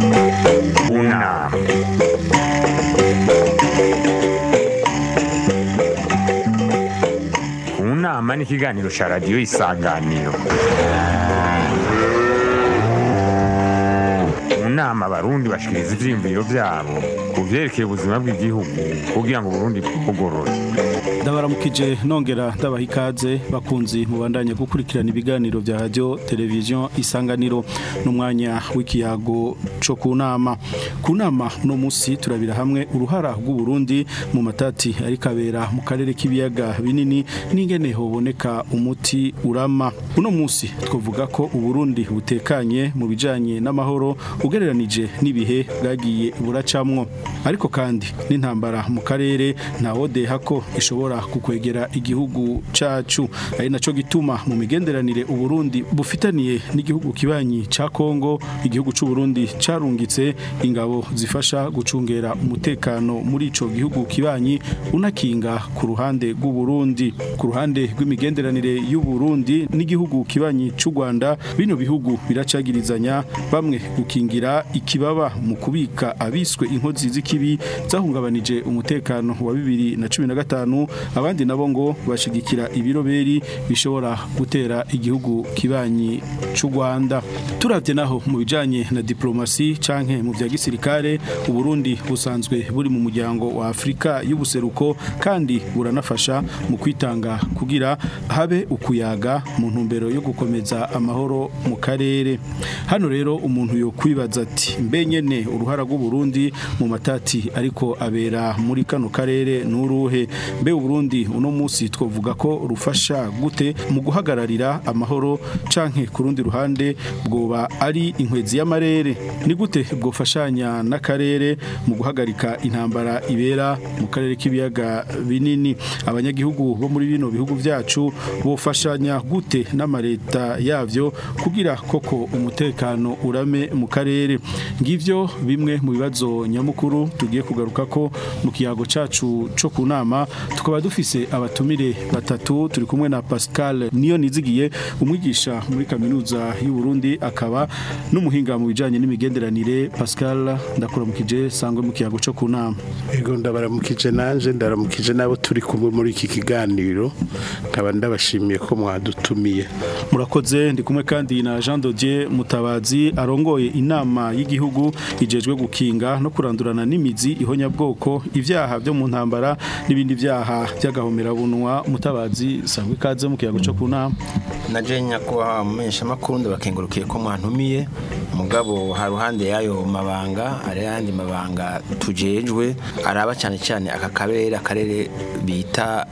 Una. Unama ni ikiganiro cya radiyo isanganiro mu nama abarundi bashikiriza ivyiyumviro vyabo ku vyerekeye ubuzima bw'igihugu kugira ngo uburundi bwugorore ndabaramukije nongera ndabaha ikaze bakunzi mubandanya gukurikirana ibiganiro vya radio televiziyo isanganiro n'umwanya w'ikiyago co ku nama ku nama uno musi turabira hamwe uruhara rw'uburundi mu matati ariko abera mu karere k'ibiyaga binini n'ingene hoboneka umuti urama uno musi twavuga ko uburundi butekanye mu bijanye n'amahoro ugereranije n'ibihe bwagiye buracamwo ariko kandi n'intambara mu karere ntawodeha ko ishobora kukwegera igihugu cacu ari naco gituma mu migenderanire uburundi bufitaniye n'igihugu kibanyi ca Kongo igihugu c'u Burundi carungitse ingabo zifasha gucungera umutekano muri ico gihugu kibanyi unakinga ku ruhande rw'u Burundi ku ruhande rw'imigenderanire y'u Burundi n'igihugu kibanyi c'u Rwanda bino bihugu biracagirizanya bamwe gukingira ikibaba mu kubika abiswe inkozi z'ikibi zahungabanije umutekano wa bibiri na cumi na gatanu abandi nabo ngo bashigikira ibiroberi bishobora gutera igihugu kibanyi c'u Rwanda turavye naho mu bijanye na diplomasi canke mu vya gisirikare uburundi busanzwe buri mu muryango wa Afrika y'ubuseruko kandi buranafasha mu kwitanga kugira habe ukuyaga mu ntumbero yo gukomeza amahoro mu karere hano rero umuntu yo kwibaza ati mbe nyene uruhara rw'uburundi mu matati ariko abera muri kano karere nuruhe mbe uburundi uno musi twovuga ko rufasha gute mu guhagararira amahoro canke ku rundi ruhande bwoba ari inkwezi y'amarere ni gute bwofashanya n'akarere mu guhagarika intambara ibera mu karere k'ibiyaga binini abanyagihugu bo muri bino bihugu vyacu bofashanya gute n'amareta yavyo kugira koko umutekano urame mu karere ngivyo bimwe mu bibazo nyamukuru tugiye kugaruka ko mu kiyago cacu co ku nama tukaba dufise abatumire batatu turi kumwe na Pascal niyo nizigiye umwigisha muri kaminuza y'u Burundi akaba n'umuhinga mu bijanye n'imigenderanire Pascal ndakuramukije sangwe mu kiyago co ku nama Ego ndabaramukije nanje ndaramukije nabo turi kumwe muri iki kiganiro nkaba ndabashimiye ko mwadutumiye murakoze ndi kumwe kandi na Jean Dodier Mutabazi arongoye inama y'igihugu ijejwe gukinga no kurandurana n'imizi ihonyabwoko ivyaha byo mu ntambara n'ibindi vyaha by'agahomerabunwa mutabazi sangwe ikaze mu kiyago co ku nama naje nyakubahwa mumenyesha makuru ndabakengurukiye ko mwantumiye mugabo ha ruhande yayo mabanga ari yandi mabanga tujejwe araba cyane cyane aka kabere akarere bita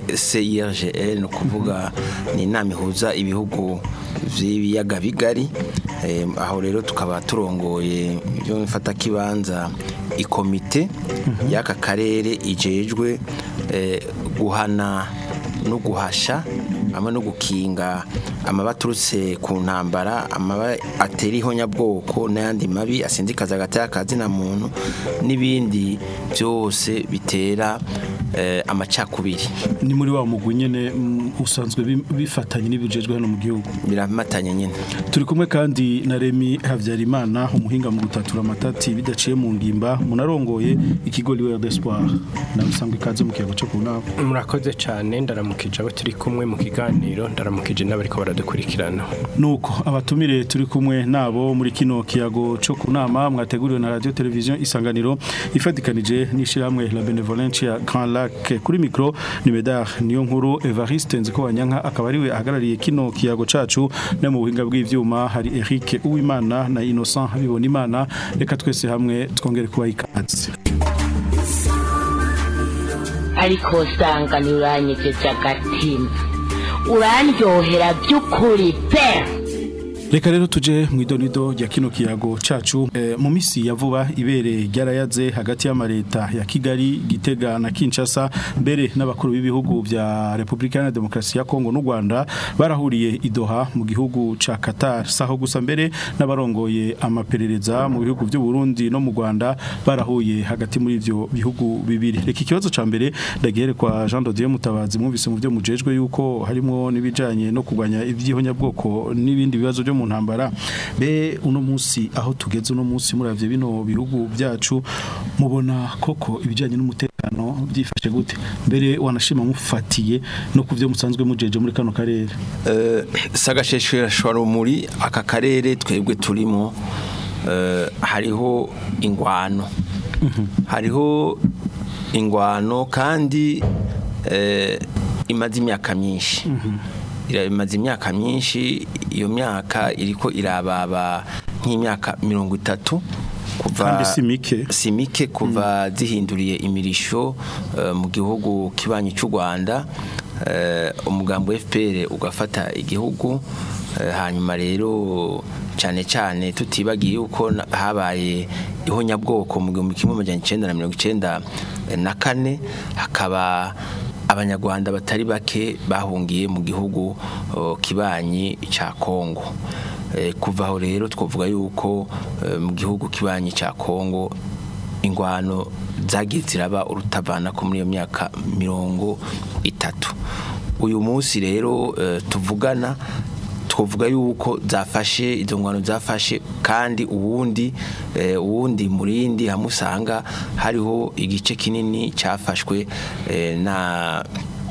GCIRGL no kuvuga ni inama ihuza ibihugu vy'ibiyaga bigari eh, aho rero tukaba turongoye ibyo mfata kibanza ikomite y'aka karere ijejwe eh, guhana no guhasha hamwe no gukinga amaba aturutse ku ntambara amaba atera ihonyabwoko n'ayandi mabi asindikaza hagati y'akazi na muntu n'ibindi byose bitera eh, amacakubiri ni muri wa mugwi nyene mm, usanzwe bi- bifatanye n'ibijejwe hano mu gihugu biramatanye nyine turi kumwe kandi na Remy Havyarimana umuhinga mu gutatura amatati bidaciye mu ngimba munarongoye ikigo Liwe d'Espoir na usangwe ikaze mu kiyago co ku nama murakoze cyane ndaramukije abo turi kumwe mu kiganiro ndaramukije n'abariko baradukurikirana nuko abatumire turi kumwe nabo muri kino kiyago co ku nama mwateguriwe na radio televiziyo isanganiro ifatikanije n'ishirahamwe la benevolencia Grand Lac kuri micro ni Medar niyo nkuru Evariste Nziko Wanyanka akaba ariwe ahagarariye kino kiyago cacu no mu buhinga bw'ivyuma hari Eric Uwimana na Innocent Habibona Imana reka twese hamwe twongere kuba ikaze ariko usanga ntiuranyegeje agatima urandyohera by'ukuri pe Reka rero tuje mu idonido rya kino kiyago cacu e, mu misi ya vuba ibere ryarayaze hagati y'amareta ya Kigali Gitega na Kinshasa mbere n'abakuru b'ibihugu vya Republika ya Demokarasi ya Kongo n'u Rwanda barahuriye idoha mu gihugu ca Qatar saho gusa mbere n'abarongoye amaperereza mu bihugu by'u Burundi no mu Rwanda barahuye hagati muri ivyo bihugu bibiri reka ikibazo ca mbere ndagihere kwa Jean Dodier Mutabazi mwumvise mu byo mujejwe yuko harimo nibijanye no kugwanya ivyihonyabwoko n'ibindi bibazo byo mu mu ntambara be uno munsi aho tugeze uno munsi muravye bino bihugu byacu mubona koko ibijanye n'umutekano byifashe gute mbere wanashima mufatiye no kuvyo musanzwe mujeje muri kano karere Eh, sagasheshwarumuri aka karere twebwe turimo eh, hariho ingwano hariho ingwano kandi eh, imaze imyaka myinshi Ira- imaze imyaka myinshi iyo myaka iriko irababa nk'imyaka mirongo itatu kuva Kandi si mike. si mike kuva zihinduriye imirisho eh, mu gihugu kibanyi cy'u Rwanda eh, umugambo FPR ugafata igihugu eh, hanyuma rero cyane cyane tutibagiye yuko na- habaye ihonyabwoko mu gihumbi kimwe amajana icenda na mirongo icenda na kane hakaba abanyarwanda batari bake bahungiye mu gihugu oh, kibanyi cya Kongo Eh, kuva aho rero twavuga yuko eh, mu gihugu kibanyi cya Kongo ingwano zagiye ziraba urutavana ko muri iyo myaka mirongo itatu uyu munsi rero eh, tuvugana twavuga yuko zafashe izo ngwano zafashe kandi uwundi eh, uwundi murindi hamwe usanga hariho igice kinini cyafashwe eh, na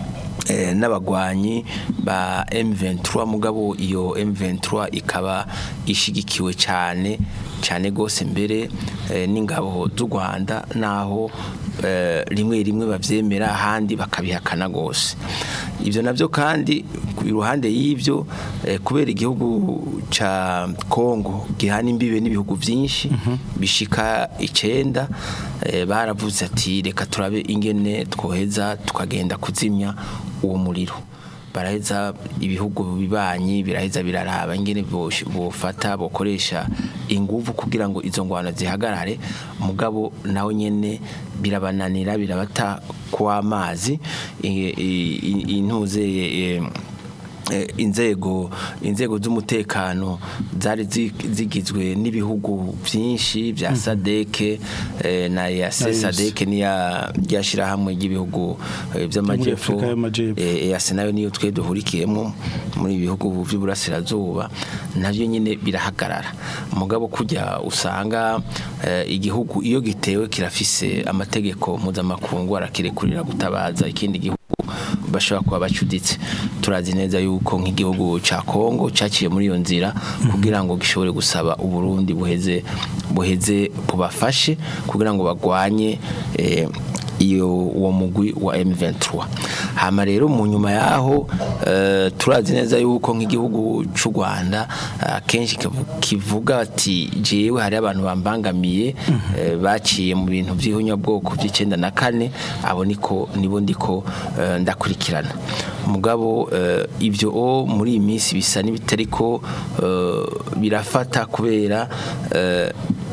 eh, n'abagwanyi ba M23 mugabo iyo M23 ikaba ishigikiwe cyane cyane gose mbere eh, n'ingabo z'u Rwanda naho eh, rimwe rimwe bavyemera ahandi bakabihakana gose ivyo navyo kandi ku ruhande y'ivyo eh, kubera igihugu ca Kongo gihana imbibe n'ibihugu vyinshi bishika icenda eh, baravuze ati reka turabe ingene twoheza tukagenda kuzimya uwo muriro baraheza ibihugu bibanyi biraheza biraraba ingene bosh- bofata bokoresha inguvu kugira ngo izo ngwano zihagarare mugabo nawe nyene birabananira birabata kw'amazi i- i- i- intuze eh, eh, inzego inzego z'umutekano zari zi- zigizwe n'ibihugu byinshi bya sadeke eh, na ya Ayos. sadeke niya ryashirahamwe ry'ibihugu eh, by'amajepfo Afurika y'Amajepfo. eh, EAC nayo niyo twe duhurikiyemo muri ibihugu by'uburasirazuba navyo nyine birahagarara mugabo kujya usanga eh, igihugu iyo gitewe kirafise amategeko mpuzamakungu arakirekurira gutabaza ikindi gihugu bashobora kuba bacuditse turazi neza yuko nk'igihugu ca Kongo cyaciye muri iyo nzira kugira ngo gishobore gusaba uburundi buheze buheze bubafashe kugira ngo bagwanye eh, iyo uwo mugwi wa M23 hama rero mu nyuma yaho eh, turazi neza yuko nk'igihugu cy'u Rwanda eh, kenshi kivu- kivuga ati jewe hari abantu bambangamiye eh, baciye mu bintu by'ihunyabwoko by'icenda na kane abo niko nibo ndiko eh, ndakurikirana mugabo eh, ibyo o muri iyi minsi bisa n'ibitariko eh, birafata kubera eh,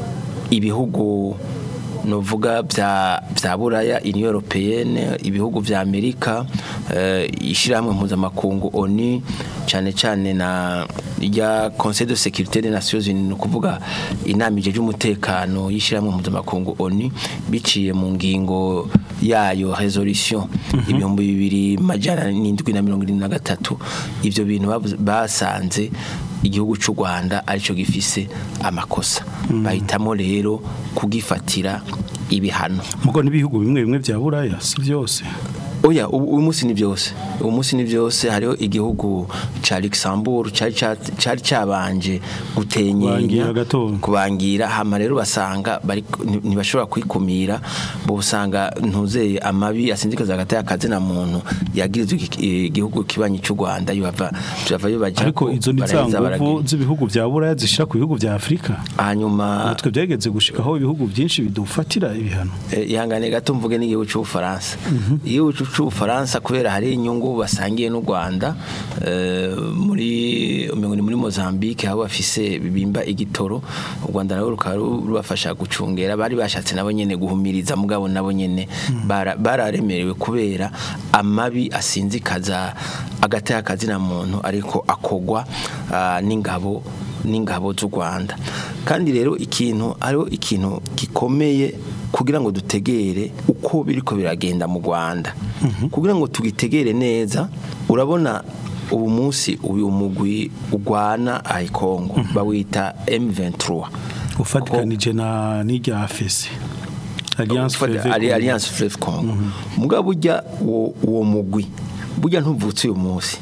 ibihugu novuga bya bya buraya union européenne ibihugu vya amerika eh, ishyirahamwe mpuzamakungu oni cyane cyane na rya conseil de sécurité des nations unies ni ukuvuga inama ijeje umutekano y'ishyirahamwe mpuzamakungu oni biciye mu ngingo yayo resolution ibihumbi bibiri majana n'indwi na mirongo irindwi na gatatu ivyo bintu bavuze- basanze igihugu cy'u Rwanda aricyo gifise amakosa bahitamo rero kugifatira ibihano mugo n'ibihugu bimwe bimwe bya buraya si byose oya ubu uyu munsi ni byose uyu munsi ni byose hariho igihugu ca Luxembourg cari ca- cari cabanje gutenyenya Kubangira gatoya. kubangira hama rero basanga bari nti- ntibashobora kwikumira bo usanga ntuzeye amabi asinzikaza hagati y'akazi na muntu yagirizwe iki- igihugu kibanyi cy'u Rwanda yava yava yobaja ariko izo ni za nguvu z'ibihugu bya buraya zishira ku bihugu bya afurika hanyuma natwe byageze gushikaho ibihugu byinshi bidufatira ibihano Eh, ihangane gato mvuge n'igihugu cy'ubufaransa igihugu cy'u- cy'ubufaransa kubera hari inyungu basangiye n'u rwanda eh, muri umengo ni muri mozambique aho bafise bimba igitoro u rwanda nabo rukaba ru- rubafasha gucungera bari bashatse nabo nyene guhumiriza mugabo nabo nyene bara- bararemerewe kubera amabi asinzikaza agati y'akazina muntu ariko akogwa ah, n'ingabo n'ingabo z'u Rwanda kandi rero ikintu hariho ikintu gikomeye kugira ngo dutegere uko biriko biragenda mu Rwanda kugira ngo tugitegere neza urabona ubu munsi uyu mugwi ugwana ayi Kongo bawita M23 ufatikanije na n'irya fesi alliance Ufata- Fleuve Ali- Congo. Alliance Fleuve Congo mugabo burya uwo uwo mugwi burya ntuvutse uyu munsi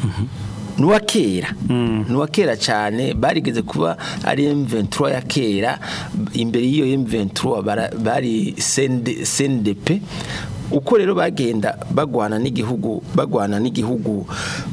nuwa kera nuwa kera cyane barigeze kuba ari M23 ya kera imbere y'iyo M23 bara- bari CND CNDP uko rero bagenda bagwana n'igihugu bagwana n'igihugu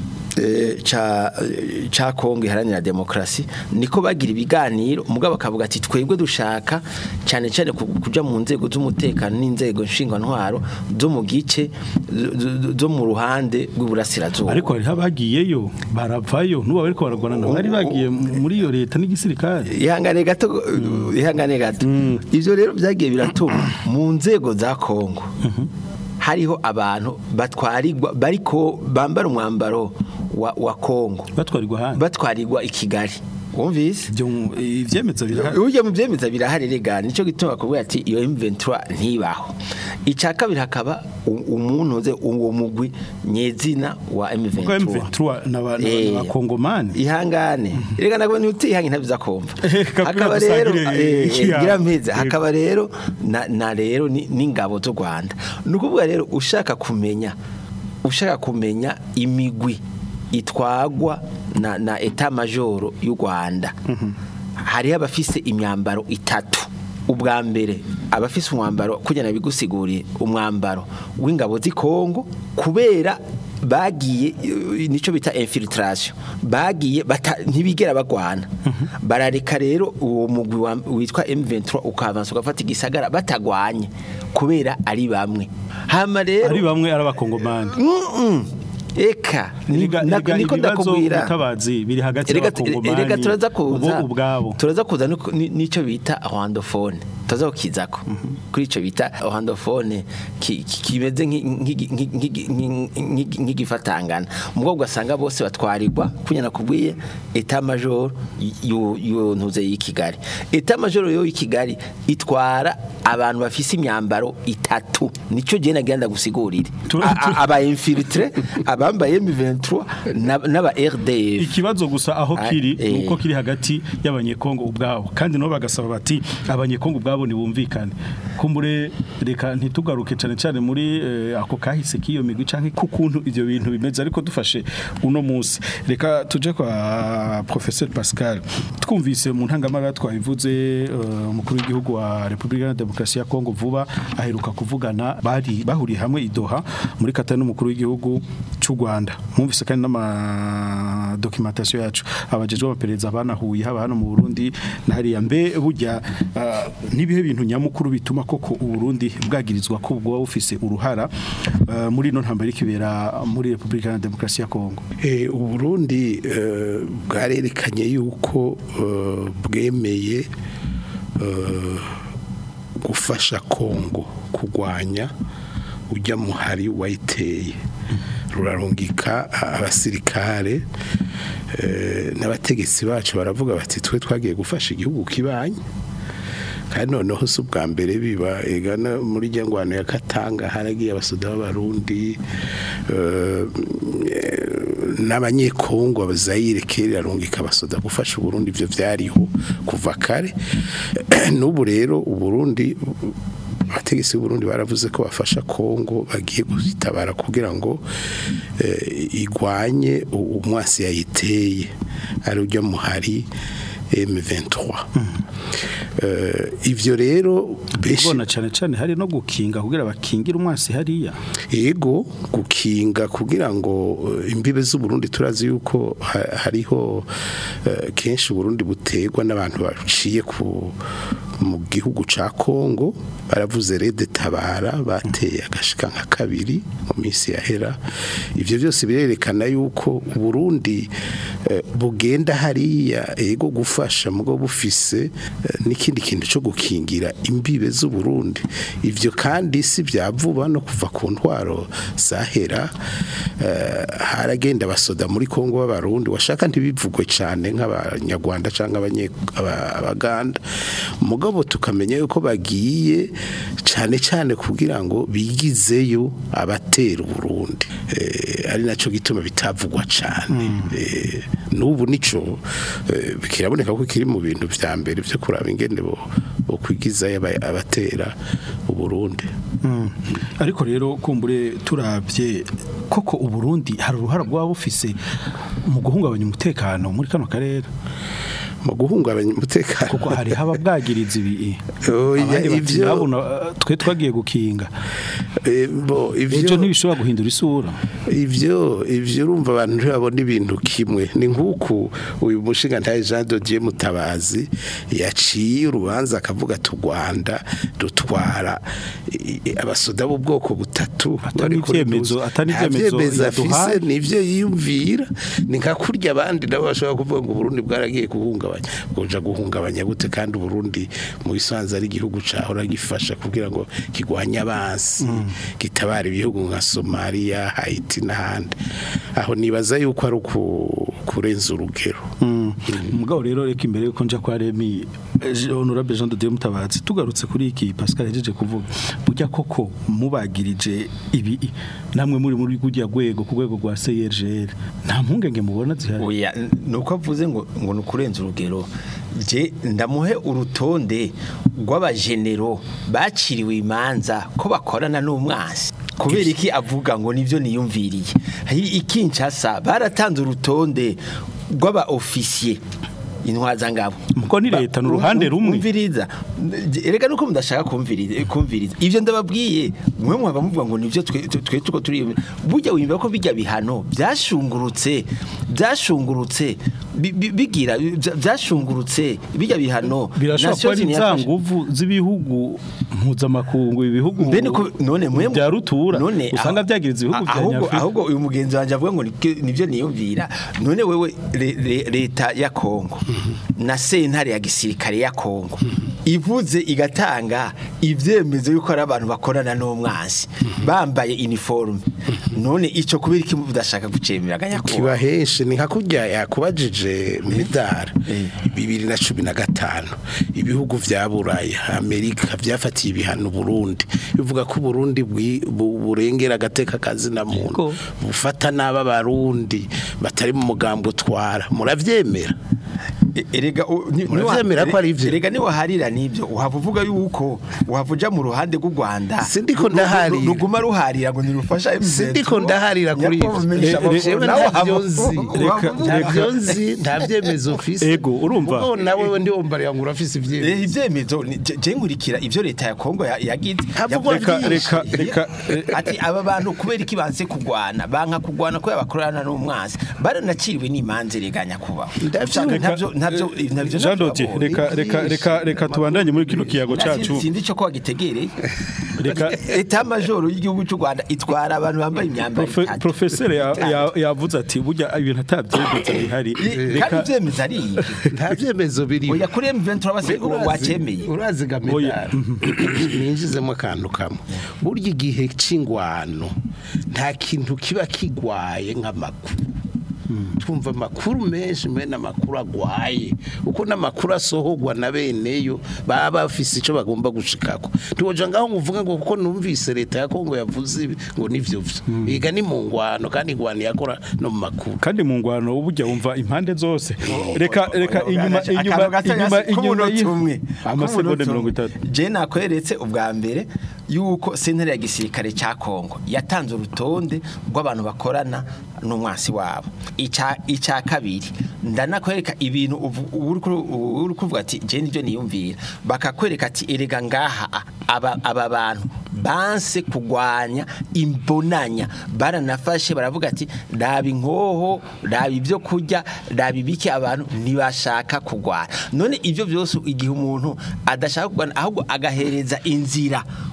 eh, ca ca Kongo iharanira demokrasi niko bagira ibiganiro umugabo akavuga ati twebwe dushaka cyane cyane ku- kuja mu nzego z'umutekano n'inzego nshingwantwaro zo mu gice zo- zo- zo mu ruhande rw'iburasirazuba ariko hariho abagiyeyo baravayo n'ubu bariko baragwana nabo bari bagiye muri iyo leta n'igisirikare ihangane gato ihangane gato ivyo rero byagiye biratuma mu nzego za Kongo hariho abantu batwarirwa bariko bambara umwambaro wa, wa Kongo batwarirwa hanze batwarirwa i Kigali wumvise ibyo ivyemeza birahari Uje mu byemeza birahari rega nico gituma kuvuga ati iyo M23 ntibaho icya kabiri hakaba u- umuntu uze uwo mugwi nyezina wa kuko M23 M23 n'abantu Eh, bakongomani ihangane rega nagwe ntutihange ntabyo kumva Kabwira hakaba rero dusangire eh, ikiyago. gira mpeze Yego. hakaba rero na, na rero ni- n'ingabo z'u Rwanda nukuvuga rero ushaka kumenya ushaka kumenya imigwi itwagwa na, na eta majoro y'u Rwanda hariho abafise imyambaro itatu ubwa mbere abafise umwambaro kugira bigusiguriye umwambaro w'ingabo z'i Kongo kubera bagiye eh, nico bita infiltration bagiye bata- ntibigera bagwana barareka rero uwo mugwi wa- witwa M23 ukavansa ugafata igisagara batagwanye kubera ari bamwe hama rero ari bamwe ari abakongomani Mm-mm. eka ni- Erega- na- erega niko ibibazo ndakubwira ubutabazi biri hagati Erega- y'abakongomani erega turaza kuza bo ubwabo turaza kuza nuko- ni- nico bita rwandophone turaza kukizako kuri ico bita rwandophone ki- ki- kimeze nk'i- nk'igi- nk'igi- nk'igi- nk'igi- nk'igifatangana mugabo ugasanga bose batwarirwa kunyana kubwiye eta major yo ntuze y'i Kigali eta major yo y'i Kigali itwara abantu bafise imyambaro itatu nico je nagenda gusigurira Tu- A- tu- a- aba infiltre abambaye M23 na- n'aba RDF ikibazo gusa aho Ah, kiri eh. nuko kiri hagati y'abanyekongo ubwabo kandi nabo bagasaba bati abanyekongo ubwabo ntibumvikane kumbure reka ntitugaruke cyane cyane muri eh, ako kahise k'iyo migwi canke ku kuntu ivyo bintu bimeze ariko dufashe uno munsi reka tuje kwa professeur Pascal twumvise mu ntangamara twabivuze eh, umukuru w'igihugu wa Republika ya Demokarasi ya Kongo vuba aheruka kuvugana bari bahuriye hamwe i Doha muri Qatar n'umukuru w'igihugu cy'u Rwanda mwumvise kandi n'ama documentation yacu abajejwe abapereza banahuye haba hano mu Burundi na hariya mbe burya ah, nibihe bintu nyamukuru bituma koko u Burundi bwagirizwa ko bwo bufise uruhara ah, muri no ntambara ikibera muri Republika ya Demokarasi ya Kongo Eh, uburundi eh, bwarerekanye yuko eh, bwemeye eh, gufasha kongo kurwanya ujya muhari wayiteye rurarungika abasirikare eh, n'abategetsi bacu baravuga bati twe twagiye gufasha igihugu kibanye kandi noneho si ubwa mbere biba egana muri rya ngwano ya katanga haragiye abasoda b'abarundi eh, n'abanyekongo abazayire kera rungika abasoda gufasha uburundi ibyo byariho kuva kare n'ubu rero uburundi abategetsi b'uburundi baravuze ko bafasha kongo bagiye gutabara kugira ngo eh, igwanye u- umwasi yayiteye ari ujya muhari M23 Eh, ivyo rero benshi ubona cyane cyane hari no gukinga kugira bakingira umwasi hariya ego gukinga kugira ngo eh, imbibe z'uburundi turazi yuko ha- hariho eh, kenshi uburundi butegwa n'abantu baciye ku mu gihugu ca Kongo baravuze rede tabara bateye agashika nka kabiri mu minsi yahera ivyo byose birerekana yuko uburundi eh, bugenda hariya ego gufasha mugo bufise eh, n'ikindi kintu cyo gukingira imbibe z'uburundi ivyo kandi si bya vuba no kuva ku ntwaro zahera eh, haragenda abasoda muri Kongo b'abarundi washaka ntibivugwe cyane nk'abanyarwanda cyangwa abanye- aba- abaganda mugabo mugabo tukamenya yuko bagiye cyane cyane kugira ngo bigizeyo abatera uburundi eh, ari nacyo gituma bitavugwa cyane eh, n'ubu nico eh, kiraboneka ko kiri mu bintu vya mbere byo kuraba ingene bo bo kwigizayo aba- abatera uburundi Mm. ariko rero kumbure turabye koko uburundi hari uruhara rwaba bufise mu guhungabanya umutekano muri kano karere mu guhungabanya umutekano kuko hari haba bwagiriza ibi Oya, abandi bati ivyo- "Nabona, eh, twe twagiye gukinga Eh, bo, ejo ivyo ntibishobora guhindura isura ivyo ivyo urumva abantu ntibabona ibintu kimwe ni nk'uku uyu mushinga ntaye Jean de Dieu Mutabazi yaciye urubanza akavuga ati u Rwanda rutwara i- i- abasoda b'ubwoko butatu Atari bari kuri ivyemezo- duze. atari Nta ivyemezo vyemezo yaduhaye. afise nivyo yiyumvira ni nka kurya abandi nabo bashobora kuvuga ngo Burundi bwaragiye guhungabanya bwoja guhungabanya gute kandi Burundi mu bisanzwe ari igihugu cahora gifasha kugira ngo kigwanye abansi gitabara ibihugu nka Somalia Haiti n'ahandi aho nibaza yuko ari uku- kurenza urugero umugabo rero reka imbere yuko nja kwa Remy eh, honorable Jean de Dieu Mutabazi tugarutse kuri iki Pascal yajeje kuvuga burya koko mubagirije ibi namwe muri muri gujya gwego ku rwego rwa CRGL nta mpungenge mubona zihari oya nuko avuze ngo ngo nukurenza urugero je ndamuhe urutonde rw'abajenero baciriwe imanza ko bakorana n'umwansi kubera iki avuga ngo nivyo niyumviriye Hi- ikinshasa baratanze urutonde rw'aba officier intwaza ngabo Muko ni leta, ni uruhande rumwe. umviriza erega nuko mudashaka kumviriza kumviriza ivyo ndababwiye mwe mwaba muvuga ngo nivyo twe twe tuko turi burya wimva ko bijya bihano byashungurutse byashungurutse bi- bi- bigira bya- byashungurutse bijya bihano birashobora kuba ari Nations Unies za yafashe- nguvu z'ibihugu mpuzamakungu ibihugu Mbe niko none mwe bya rutura none usanga aho- byagiriza ibihugu bya ahubwo Nyafurika ahubwo uyu mugenzi wanje avuga ngo nibyo- nivyo niyumvira none wewe le- le- leta ya Kongo na sentare ya gisirikare ya Kongo ivuze igatanga ivyemezo yuko ari abantu bakorana n'umwansi bambaye uniforme none ico kubera iki budashaka gucemera ganya kiba henshi ni nka kurya yakubajije midari bibiri na cumi na gatanu ibihugu vya buraya amerika vyafatiye ibihano burundi bivuga ko uburundi bwi- bu- burengera agateka kazina muntu Yego. bufata n'aba barundi batari mu mugambo utwara muravyemera erega u- ni- Muravyemera niwa- ko ari ivyo? erega ni waharira nivyo uhava uvuga yuko uhava uja mu ruhande rw'u Rwanda Sindiko Ru- ru- ndaharira. ruguma ruharira ngo nirufasha sindiko ndaharira kuri ivyo jewe ntavyo nzi Reka- ntavyo nzi nta vyemezo mfise Ego, urumva? Mugabo nawe ndi wumva ngo urafise ivyemezo Eh ivyemezo ni- je je nkurikira ivyo leta ya Kongo ya- yagize Havugwa Yavuga- reka reka reka eh, ati aba bantu kubera iki banse kugwana banka kugwana ko yabakorana n'umwansi baranaciriwe n'imanze reganya kubaho Ndavyumva. ntabyo ntabyo ntabyo Jean Dodi nabyo reka reka reka reka tubandanye muri kino kiyago cacu sinzi ico ko wagitegereye reka eta majoro y'igihugu cy'u Rwanda itwara abantu bambaye imyambaro Profe- itatu. professeur ya- Itanu. ya- yavuze ati burya ibintu atabyemeza bihari kandi reka ivyemeza ari ibi nta vyemezo biri oya kuri M23 base wacemeye urazi gamedari ninjizemo akantu kamwe burya igihe c'ingwano nta kintu kiba kigwaye nk'amakuru twumva amakuru menshi mbene amakuru agwaye uko n'amakuru asohorwa na beneyo baba bafise ico bagomba gushikako ntiwoja ngaho nguvuga ngo kuko numvise leta ya Kongo yavuze ibi ngo nivyo vyo iga ni mu ngwano kandi ingwano yakora no mu makuru kandi mu ngwano ubujya wumva impande zose reka reka Oya, inyuma akantu inyuma gato inyuma yasi- inyuma k'umunota y'i- umwe. amasegonda K'umunota mirongo umwe. itatu je nakweretse ubwa mbere yuko sentare ya gisirikare cya Kongo yatanze urutonde rw'abantu bakorana n'umwasi wabo ica ica kabiri ndanakwereka ibintu uvu- uri kuru- uri kuvuga ati je nivyo niyumvira bakakwereka ati erega ngaha a- aba aba bantu banse kugwanya imbonanya baranafashe baravuga ati raba inkoho raba ibyo kurya raba ibiki abantu ntibashaka kugwana none ibyo byose igihe umuntu adashaka kugwana ahubwo agahereza inzira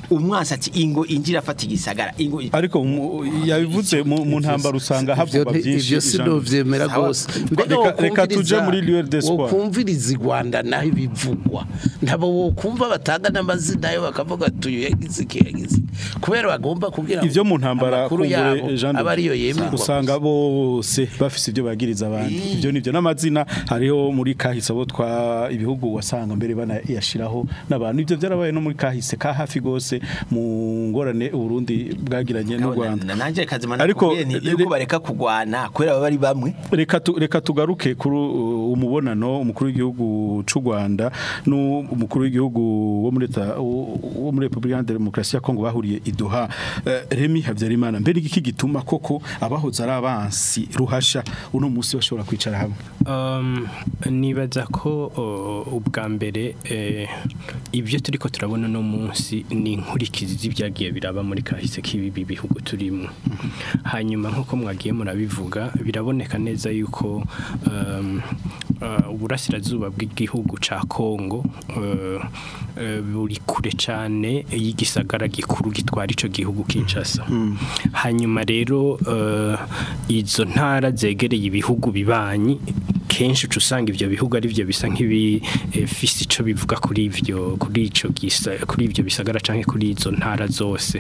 umwansi ati ingo injira afata igisagara ingo ariko mu- yabivuze mu mu ntambara usanga Ivyo havugwa nti- byinshi ivyo ijambo. sinovyemera Sawa. rwose Reka- reka tuje muri Lieu d'Espoir. wokumviriza i rwanda naho ibivugwa ntabo wokumva batanga n'amazina yo bakavuga tuyu yagize iki yagize iki. kubera bagomba kugira ngo ivyo mu ntambara amakuru kumbure, yabo Jean de- aba ariyo yemerwa usanga bose bafise ibyo bagiriza abandi ibyo nivyo n'amazina hariho muri kahise abo twa ibihugu wasanga mbere banayashiraho n'abantu ibyo byarabaye no muri kahise ka hafi gose mu ngorane Burundi bwagiranye n'u Rwanda nanjye kazima Ariko, nakubwiye nti yuko re- bareka kugwana kubera baba ari bamwe reka tu, reka tugaruke kuri uh, umubonano umukuru w'igihugu c'u Rwanda n'umukuru w'igihugu wo muri leta wo muri Republika ya Demokarasi ya Kongo bahuriye i Doha uh, Remy Havyarimana mbere iki gituma koko abahoze ari abansi ruhasha uno musi bashobora kwicara hamwe Um, nibaza ko uh, ubwa mbere eh, ibyo turiko turabona no munsi ni inkurikizi z'ibyagiye biraba muri kahise k'ibi bihugu turimo hanyuma nk'uko mwagiye murabivuga biraboneka neza yuko um, uh, uburasirazuba bw'igihugu ca Kongo uh, uh, buri kure cyane y'igisagara gikuru gitwara ico gihugu Kinshasa hanyuma rero uh, izo ntara zegereye ibihugu bibanyi kenshi uca usanga ivyo bihugu ari byo bisa nk'ibifise ico bivuga kuri ivyo kuri ico gisa kuri ivyo bisagara canke kuri izo ntara zose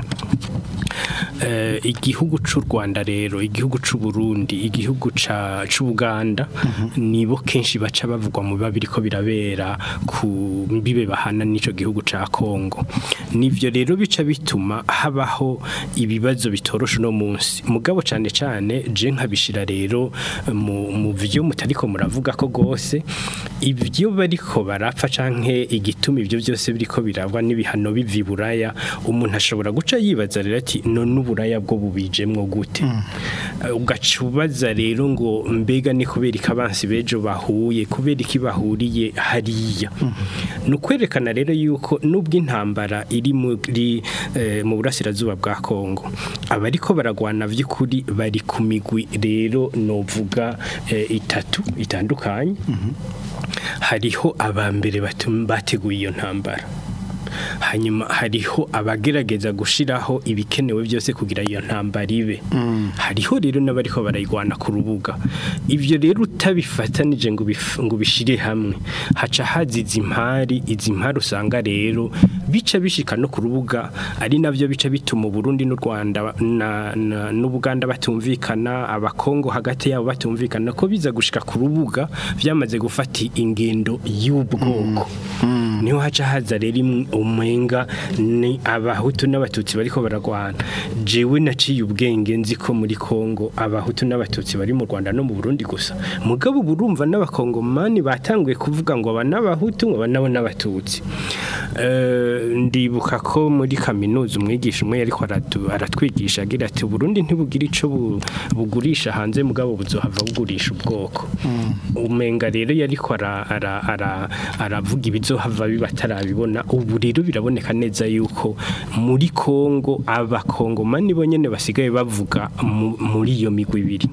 eh, igihugu c'u Rwanda rero igihugu c'u Burundi igihugu ca c'u Buganda nibo kenshi baca bavugwa mu biba biriko birabera ku mbibe bahana n'ico gihugu ca Kongo nivyo rero bica bituma habaho ibibazo bitoroshe no munsi mugabo cane cane je nkabishira rero mu mu vyo mutariko muravuga ko gose ibyo bariko barapfa canke igituma ibyo byose biriko birabwa n'ibihano bivi buraya umuntu ashobora guca yibaza rero ati none uburaya bwo bubijemwo gute Eh, ugaca ubaza rero ngo mbega ni kubera ikabansi bejo bahuye kubera iki bahuriye hariya ni ukwerekana rero yuko nubwo intambara iri muri eh, mu burasirazuba bwa Kongo abariko baragwana vy'ukuri bari ku migwi rero novuga eh, itatu itandukanye hariho abambere batum- bateguye iyo ntambara hanyuma hariho abagerageza gushiraho ibikenewe byose kugira iyo ntambara ibe hariho rero n'abariko barayigwana ku rubuga ivyo rero utabifatanije ngo bif- ngo bishire hamwe haca haziza impari izi mpari usanga rero bica bishika no ku rubuga ari navyo bica bituma Burundi n'u Rwanda na, na, n'Ubuganda batumvikana abakongo hagati yabo batumvikana ko biza gushika ku rubuga vyamaze gufata ingendo y'ubwoko niho haca haza rero im- umenga ni abahutu n'abatutsi bariko baragwana jewe naciye ubwenge nzi ko muri Kongo abahutu n'abatutsi bari mu Rwanda no mu Burundi gusa mugabo burumva n'abakongomani batanguye kuvuga ngo aba n'abahutu ngo aba nabo n'abatutsi Eh, ndibuka ko muri kaminuza umwigisha umwe yariko aratu- aratwigisha agira ati Burundi ntibugira ico bu- bugurisha hanze mugabo buzohava bugurisha ubwoko umenga rero yariko ara- ara- ara- aravuga ibizohava bibatarabibona ubu rero biraboneka neza yuko muri Kongo abakongomani bo nyene basigaye bavuga mu- muri iyo migwi ibiri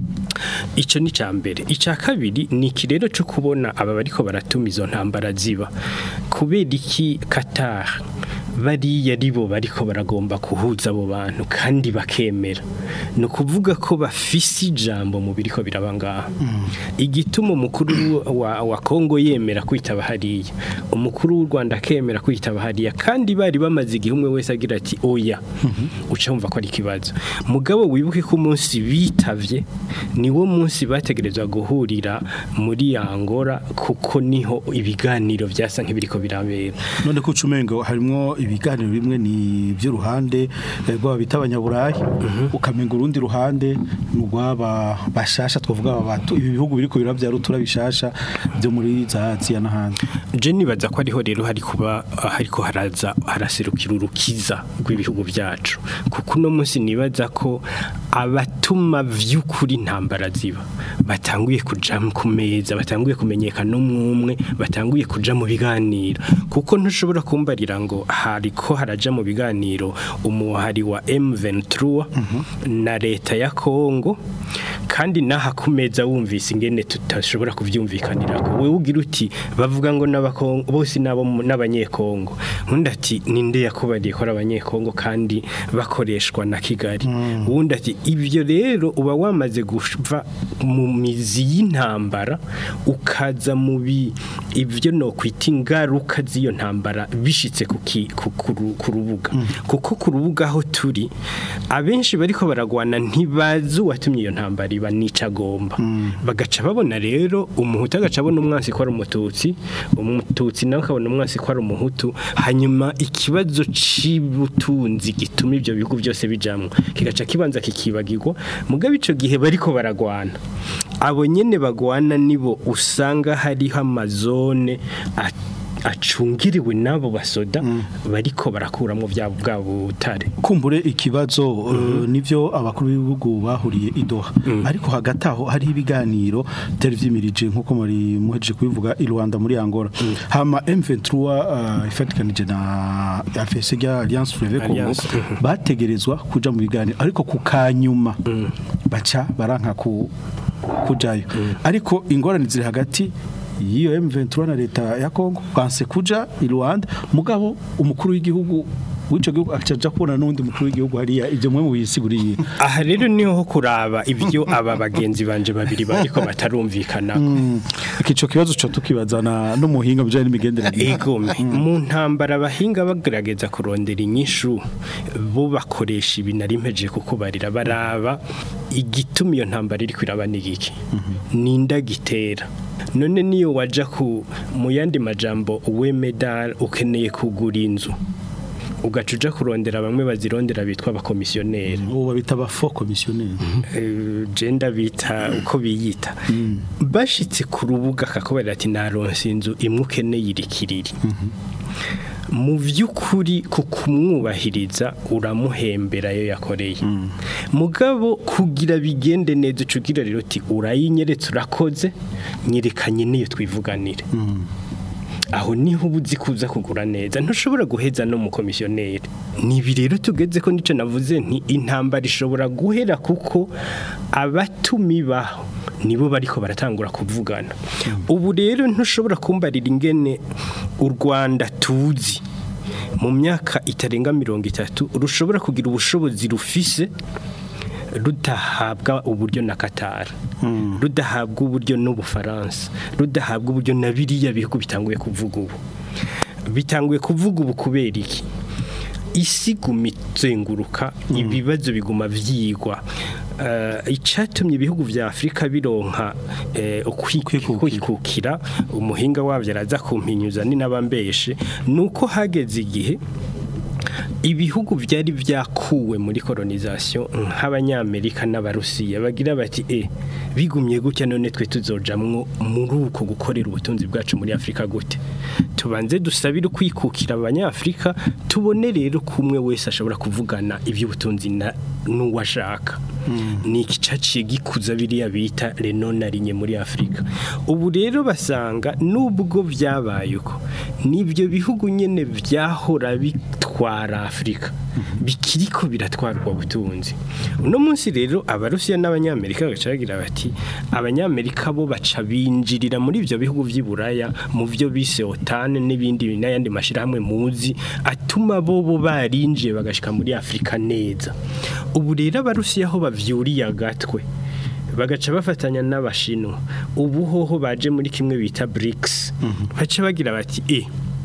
Ico ni ca mbere ica kabiri ni iki rero cyo kubona aba bariko baratuma izo ntambara ziba kubera iki Qatar bariya ribo bariko baragomba kuhuza abo bantu kandi bakemera ni ukuvuga ko bafise ijambo mu biriko biraba ngaha igituma umukuru wa, wa Kongo yemera kwitaba hariya umukuru w'u Rwanda akemera kwitaba hariya kandi bari bamaze igihe umwe wese agira ati oya uca wumva ko ari ikibazo mugabo wibuke ko umunsi bitavye niwo munsi bategerezwa guhurira muri Angola kuko niho ibiganiro byasa nk'ibiriko birabera none ko ucumengo harimo ibiganiro bimwe ni by'uruhande eh, rwaba bita abanyaburayi ukamenga urundi ruhande ni urwaba bashasha twavuga aba batu ibi bihugu biriko birabyara utura bishasha byo muri za Aziya n'ahandi je nibaza ko ariho rero hari kuba hariko haraza haraserukira urukiza rw'ibihugu byacu kuko uno munsi nibaza ko abatuma vy'ukuri intambara ziba batanguye kuja ku meza batanguye kumenyekana umwe batanguye kuja mu biganiro kuko ntushobora kumbarira ngo hariko haraja mu biganiro umuhari wa M23 na leta ya Kongo kandi naha ku meza wumvise ingene tutashobora kuvyumvikanira ko wewe ugira uti bavuga ngo n'abakongo bose nabo mu- n'abanyekongo undi ati ninde yakubariye ko ari abanyekongo kandi bakoreshwa na kigali uwundi ati ibyo rero uba wamaze guva mu mizi y'intambara ukaza mu bi ibyo no kwita ingaruka z'iyo ntambara bishitse ku ki- ku- ku ru- ku rubuga kuko ku rubuga aho turi abenshi bariko baragwana ntibazi uwatumye iyo ntambara iba nica agomba bagaca babona rero umuhutu agaca abona umwansi ko ari umututsi umututsi nawe akabona umwansi ko ari umuhutu hanyuma ikibazo c'ubutunzi gituma ibyo bihugu byose bijamwo kigaca kibanza kikibagirwa mugabe ico gihe bariko baragwana abo nyene bagwana nibo usanga hariho amazone a- acungiriwe n'abo basoda bariko barakuramwo bya bwa butare kumbure ikibazo eh, nivyo abakuru b'ibihugu bahuriye idoha ariko hagati aho hari ibiganiro byari vyimirije nkuko muri muhejeje kubivuga i Rwanda muri Angola hama M23 uh, ifatikanije na AFC ya Alliance Fleuve Congo Alliance, mhm. bategerezwa kuja mu biganiro ariko ku kanyuma baca baranka ku kujayo ariko ingorane ziri hagati y'iyo M23 na leta ya Congo kwanse kuja i Rwanda mugabo umukuru w'igihugu w'ico gihugu acaja kubona n'undi mukuru w'igihugu hariya ivyo mwe mubisiguriye aha rero niho ho kuraba ibyo aba bagenzi banje babiri bariko batarumvikana ico kibazo co tukibazana n'umuhinga bijanye n'imigenderanire Egome mu ntambara abahinga bagerageza kurondera inyishu bo bakoresha ibi nari mpeje kuko barira baraba igituma iyo ntambara iri kwiraba n'igiki ninda gitera none niyo waja ku mu yandi majambo we medal ukeneye kugura inzu ugaca uja kurondera bamwe bazirondera bitwa abakomisiyoneri ubu babita ba faux commissionnaire eh, genda bita uko biyita bashitse ku rubuga akakubarira ati naronse inzu imwe ukeneye irikiriri mu by'ukuri ku kumwubahiriza uramuhembera yo yakoreye mugabo kugira bigende neza ucugira rero uti urayinyeretse urakoze nyerekanye niyo twivuganire aho niho uba uzi kuza kugura neza ntushobora guheza no mu komisiyoneri nibi rero tugeze ko nicyo navuze nti intambara ishobora guhera kuko abatumi baho nibo bariko baratangura kuvugana ubu rero ntushobora kumbarira ingene u Rwanda tuzi mu myaka itarenga mirongo itatu rushobora kugira ubushobozi rufise rudahabwa uburyo na Qatar rudahabwa uburyo n'ubufaransa rudahabwa uburyo na biriya bihugu bitanguye kuvuga ubu bitanguye kuvuga ubu kubera iki isi guma izenguruka ibibazo biguma vyigwa Eh, icatumye ibihugu vya Afrika bironka eh, ukwi- Kwikukira. kwikukira umuhinga wavyo araza kumpinyuza ni nabambeshe nuko hageze igihe ibihugu byari byakuwe muri colonization nk'abanyamerika n'abarusiya bagira bati e bigumye gutya none twe tuzojamwo muri uko gukorera ubutunzi bwacu muri Afrika gute tubanze dusabire kwikukira abanyafrika tubone rero kumwe wese ashobora kuvugana iby'ubutunzi na n'uwashaka ni igicaciye gikuza biriya bita renonarinye muri Afrika ubu rero basanga nubwo byabaye uko nibyo bihugu nyene byahora bitwara Afrika bikiriko biratwarwa butunzi uno munsi rero abarusiya n'abanyamerika bagaca bagira bati abanyamerika bo baca binjirira muri ibyo bihugu by'i Buraya mu byo bise OTAN n'ibindi n'ayandi mashirahamwe muzi atuma bo bo barinjiye bagashika muri Afrika neza ubu rero abarusiya aho bavyuriye agatwe bagaca bafatanya n'abashinwa ubu hoho baje muri kimwe bita BRICS baca bagira bati eh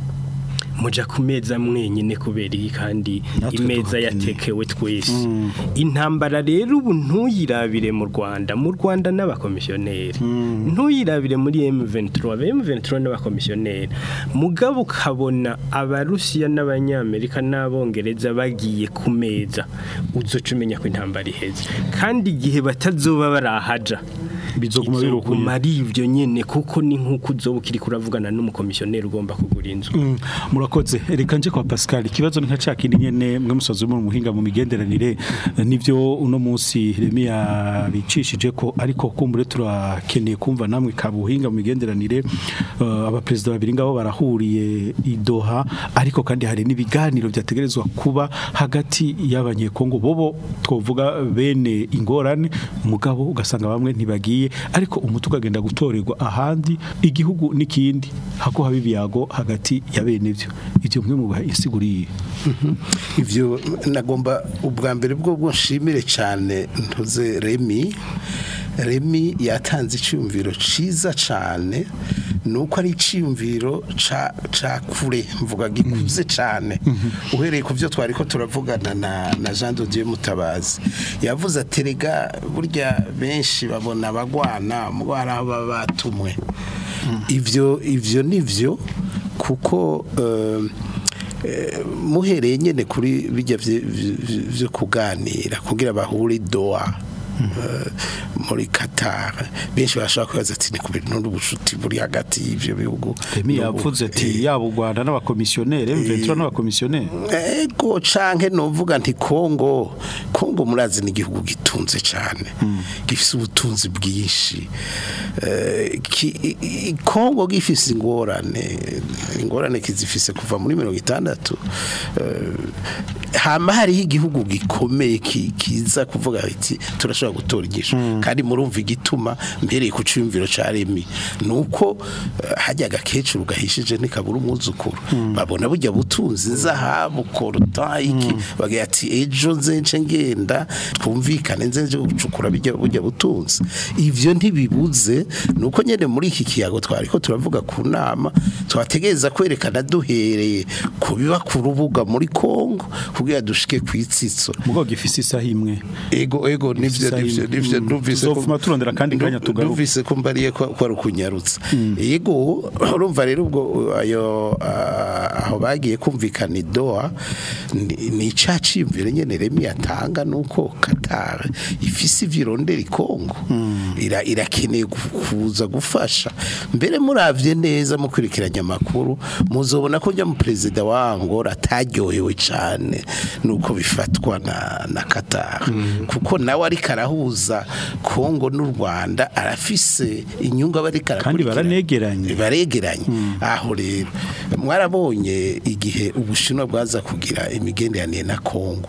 muja ku meza mwenyine kubera iyi kandi Natwe imeza tuhakeneye. yatekewe twese intambara rero ubu ntuyirabire mu Rwanda mu Rwanda n'abakomisiyoneri ntuyirabire muri M23 aba M23 n'abakomisiyoneri mugabo ukabona abarusiya n'abanyamerika n'abongereza bagiye ku meza uzoca umenya ko intambara iheze kandi igihe batazoba barahaja bizoguma birukuye izoguma ari ibyo nyene kuko ni nk'uko uzoba ukiri kuravugana n'umukomisiyoneri ugomba kugura inzu Mm, murakoze reka nje kwa Pascal ikibazo ni nka cakindi nyene mwe musozi mu muhinga mu migenderanire eh, nivyo uno munsi Remi yabicishije ko ariko kumbure turakeneye kumva namwe kabuhinga mu migenderanire uh, abapresident babiri ngabo barahuriye i Doha ariko kandi hari n'ibiganiro byategerezwa kuba hagati y'abanyekongo bobo twovuga bene ingorane mugabo ugasanga bamwe ntibagiye bikomeye ariko umuti ukagenda gutorerwa ahandi igihugu n'ikindi hako haba ibiyago hagati ya bene ivyo ivyo mwe mu insiguriye ivyo nagomba ubwa mbere bwo bwo nshimire cyane ntuze Remi Remi yatanze icyumviro ciza cyane nuko ari icyumviro ca ca kure mvuga gikuze cyane uhereye ku byo twari ko turavugana na na Jean de Dieu Mutabazi yavuze aterega burya benshi babona abagwana mugwara aba batumwe ivyo ivyo nivyo kuko eh, Eh, muhereye nyene kuri bijya vye- vye- vyo kuganira kugira bahure doa eh, muri Qatar benshi bashaka kwibaza ati ni ku bintu n'ubushuti buri hagati y'ivyo bihugu Remi N'ubu- yavuze ati eh, yaba u Rwanda n'abakomisiyoneri M23 n'abakomisiyoneri ego canke novuga nti Kongo Kongo murazi ni igihugu gitunze cyane gifise ubutunzi bwinshi Eh, ki- i- i- Kongo gifise ingorane ingorane kizifise kuva muri mirongo itandatu Eh, hama hariho igihugu gikomeye ki- kiza kuvuga ati turashobora gutora igisho kandi murumva igituma mbereye ku cyumviro ca Remi nuko eh, hajya agakecuru gahishije ntikabura umwuzukuru babona burya butunzi zahabu koruta iki bagira ati ejo nzence ngenda twumvikane nzenje gucukura bijya burya butunzi ivyo ntibibuze nuko nyene muri iki kiyago twari ko turavuga ku nama twategereza kwerekana duhereye ku biba ku rubuga muri Kongo kugira dushike kwitsitso mugo gifise isaha imwe ego ego nivyo Isaha nivyo imwe. nivyo Mm. numvise ko- Tuzovuma turondera kandi kanya nu- tugaruke. numvise ko mbariye ko ko ari ukunyarutsa yego urumva rero ubwo ayo ah, aho bagiye kumvikana idoa ni ni icaciyumvire nyene remi yatanga nuko Qatar ifise ivyirondera ikongo ira irakeneye gu- kuza gufasha mbere muravye neza mukurikiranya amakuru muzobona ko njya mu perezida wa Angola ataryohewe cane nuko bifatwa na na Qatar kuko nawe ariko arahuza Kongo n'u Rwanda arafise inyungu aba ariko Kandi arakurikirana. baranegeranye. baregeranye aho rero mwarabonye igihe ubushinwa bwaza kugira imigenderanire na Kongo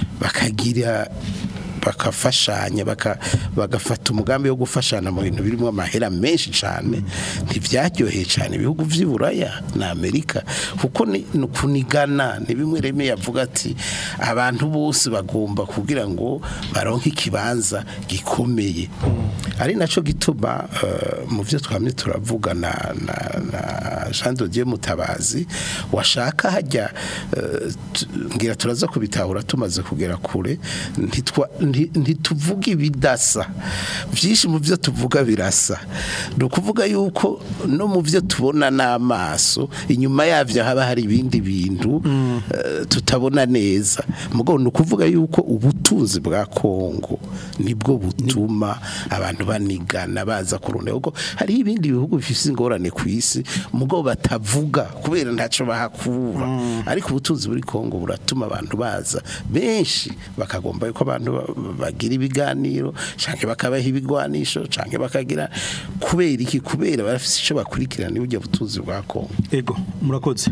bakagira bakafashanya baka- bagafata umugambi wo gufashana mu bintu birimo amahera menshi cyane ntibyaryoheye cyane ibihugu by'i Buraya na Amerika kuko ni ni ukunigana ni bimwe reme yavuga ati abantu bose bagomba kugira ngo baronke ikibanza gikomeye ari naco gituma eh, mu byo twamye turavuga na, na, na Jean de Dieu Mutabazi washaka hajya eh, tu- ngira turaza kubitahura tumaze kugera kure ntitwa- nti- ntituvuga ibidasa byinshi mu byo tuvuga birasa ni ukuvuga yuko no mu byo tubona n'amaso inyuma yabyo haba hari ibindi bintu eh, tutabona neza mugabo ni ukuvuga yuko ubutunzi bwa Kongo nibwo butuma abantu banigana baza kurunda kuko hariho ibindi bihugu bifite ingorane ku isi mugabo batavuga kubera ntacyo bahakura ariko ubutunzi buri Kongo buratuma abantu baza benshi bakagomba yuko abantu ba- bagira ibiganiro canke bakabaha ibigwanisho canke bakagira kubera iki kubera barafite icyo bakurikirana burya butunzi bwa Kongo ego murakoze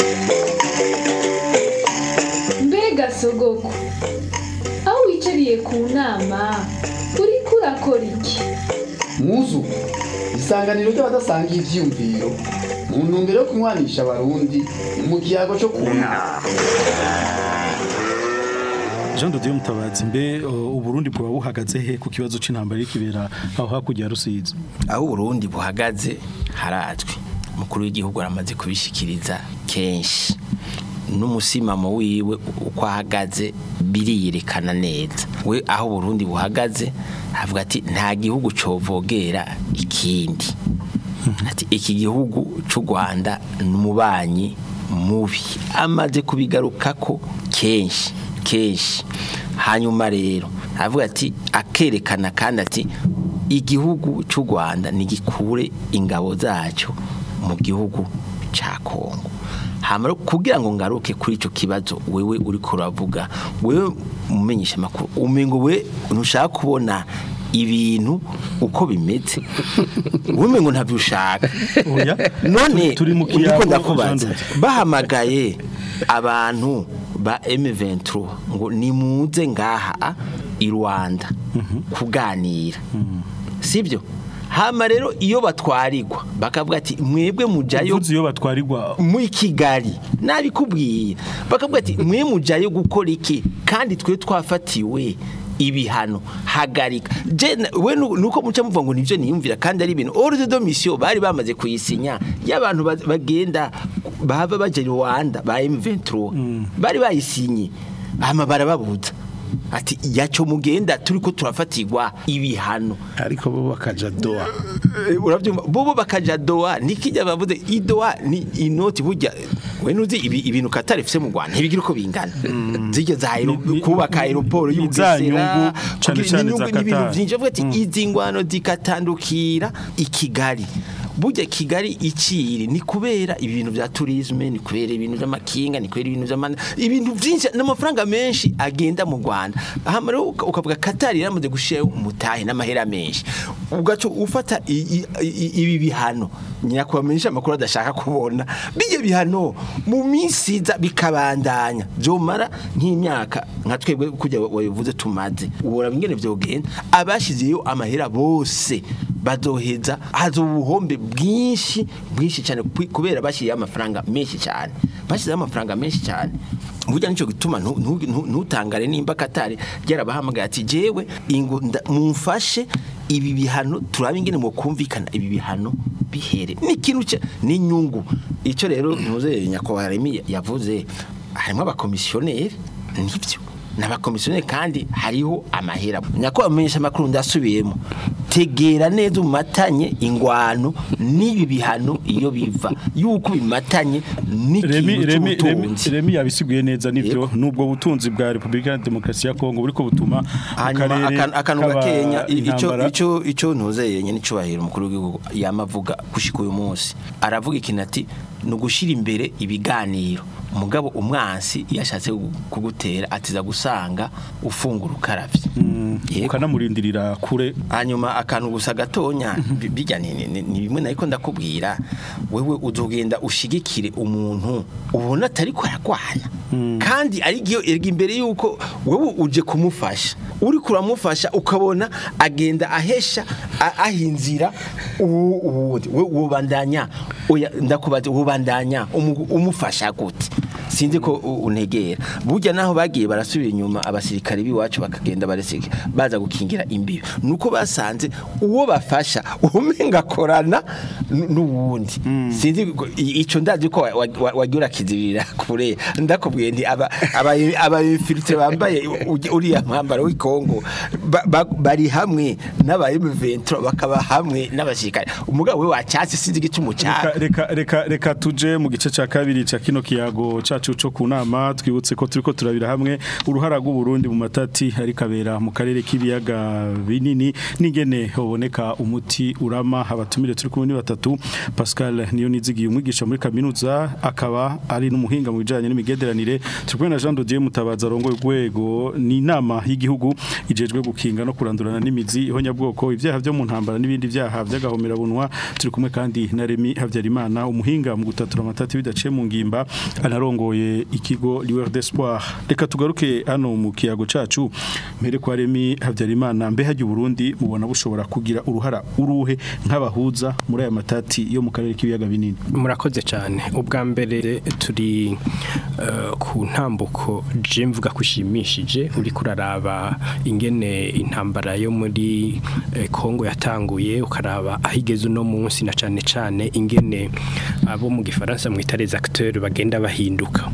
mbega sogoko aho wicariye ku nama uriko urakora iki muzu isanganiro ry'abadasangiye ivyiyumviro mu ntumbero yo kunywanisha abarundi mu kiyago cyo kunama Jean de Dieu Mutabazi mbe uh, uburundi bwa buhagaze he ku kibazo c'intambara y'ikibera aho hakurya ya Rusizi aho uburundi buhagaze harazwi umukuru w'igihugu aramaze kubishikiriza kenshi n'umusimamo wiwe uko ahagaze biriyerekana neza we aho uburundi buhagaze avuga ati nta gihugu covogera ikindi ati iki gihugu cy'u rwanda ni umubanyi mubi amaze kubigarukako kenshi kenshi hanyuma rero avuga ati akerekana kandi ati igihugu cy'u rwanda ntigikure ingabo zacyo mu gihugu cya kongo hama rero kugira ngo ngaruke kuri icyo kibazo wewe uri kuravuga wewe umumenyesha amakuru umengo we ntushaka kubona ibintu uko bimeze wowe ngo ntabyo ushaka Oya. none Turi mu ndiko kiyago, ndakubaza Jean de- bahamagaye abantu ba M23 ngo nimuze ngaha i Rwanda kuganira sibyo hama rero iyo batwarirwa bakavuga ati mwebwe mujayo uvuze iyo batwarirwa muri kigali nabikubwiye bakavuga ati mwe mujayo gukora iki kandi twe twafatiwe ibihano hagarika je na- we nu- nuko muca muvuga ngo nivyo niyumvira kandi ari ibintu ordre de mission bari bamaze kuyisinya y'abantu ba- bagenda bava baje Rwanda ba M23 bari bayisinye hama barababuza ati yaco mugenda turiko turafatirwa ibihano ariko bo bakaja doa Eh, urabyumva bobo bakaja doa nikijya bavuze idoa ni inoti burya we nuzi ibi ibintu Qatar ifise mu Rwanda ntibigira uko bingana zige za aero- Ni- ni- kubaka aeroport ni za nyungu, y'ubugesera cane kugira- cane n'inyungu za n'ibintu Qatar. byinshi avuga ati izi ngwano zikatandukira i Kigali burya Kigali iciri ni kubera ibintu bya tourisme ni kubera ibintu by'amakinga ni kubera ibintu by'amana ibintu byinshi n'amafaranga menshi agenda mu Rwanda hama rero uka- ukavuga Qatar yaramaze gushiraho umutahe n'amahera menshi ugaco ufata i- i- i- ibi bihano nyakubamenyesha amakuru adashaka kubona bijye bihano mu minsi iza bikabandanya byomara nk'imyaka nka twebwe kujya wabivuze tumaze ubora ingene vyogenda abashizeyo amahera bose bazoheza hazo ubuhombe bwinshi bwinshi cyane kwi- kubera bashyiriyeho amafaranga menshi cyane bashyizeho amafaranga menshi cyane burya nicyo gituma ntu- ntu- ntu- ntutangare nimba katari ryarabahamagaye ati jewe ingo nda- mumfashe ibi bihano turabe ingene mu kumvikana ibi bihano bihere ni ikintu cya ni inyungu icyo rero ntuze nyakubahwa Remy yavuze harimo abakomisiyoneri nibyo n'abakomisiyoneri kandi hariho amahera nyakubahwa amenyesha amakuru ndasubiyemo tegera neza umatanye ingwano n'ibi bihano iyo biva yuko bimatanye Remi n'ikintu Remi Remi cy'ubutunzi Remi yabisiguye neza nivyo Yego. nubwo butunzi bwa Republika ya Demokarasi ya Kongo buriko butuma mu hanyuma karere akan- akantu kaba gakenya i- ico intambara. ico ico ntuzeye nyene icubahiro umukuru w'igihugu yamavuga gushika uyu munsi aravuga ikintu ati ni ugushira imbere ibiganiro umugabo umwansi yashatse kugutera atiza gusanga ufungura ukaravye Yego. ukanamurindirira kure hanyuma akantu gusa gatonya bi- bijya ni ni- ni bimwe nariko ndakubwira wewe uzogenda ushigikire umuntu ubona atari ko aragwana kandi ari giyo erga imbere yuko wewe uje kumufasha uri kuramufasha ukabona agenda ahesha a- ahinzira uwu- uwundi we ubandanya oya ndakubaza ubandanya umu- umufasha gute sinzi ko u- untegera burya naho bagiye barasubira inyuma abasirikare b'iwacu bakagenda bareseke baza gukingira imbibi nuko basanze uwo bafasha umenga akorana n- n'uwundi sinzi ko- i- ico ndazi ko wa- wa- wagiye urakizirira kure ndakubwiye ndi aba aba aba infiltre bambaye u- uriya mwambaro w'ikongo ba- ba- bari hamwe n'aba M23 bakaba hamwe n'abasirikare umugabo we wacyatse sinzi igicumu Reka, cya reka reka reka tuje mu gice ca kabiri ca kino kiyago cacu co kunama twibutse ko turiko turabira hamwe uruhara rw'u Burundi mu matati ari kabera mu karere k'ibiyaga binini ningene hoboneka umuti urama abatumire turi kumwe ni batatu Pascal niyo nizigiye umwigisha muri kaminuza akaba ari n'umuhinga mu bijanye n'imigenderanire turi kumwe na Jean Dodier Mutabaza rongo urwego ni inama y'igihugu ijejwe gukinga no kurandurana n'imizi ihonyabwoko ibyaha byo mu ntambara n'ibindi byaha by'agahomera bunwa turi kumwe kandi na Remy Havyarimana umuhinga mu gutatura amatati bidaciye mu ngimba anarongoye ikigo Liwer d'Espoir reka tugaruke hano mu kiyago cacu mpere kwa Remy Havyarimana mbe hajya Burundi mubona bushobora kugira uruhara uruhe nk'abahuza muri aya matati yo mu karere k'ibiyaga binini murakoze cyane ubwa mbere turi eh, ku ntambuko je mvuga ko ishimishije uri kuraraba ingene intambara yo muri eh, Kongo yatanguye ukaraba aho igeze uno munsi na cyane cyane ingene abo mu gifaransa mu les acteurs bagenda bahinduka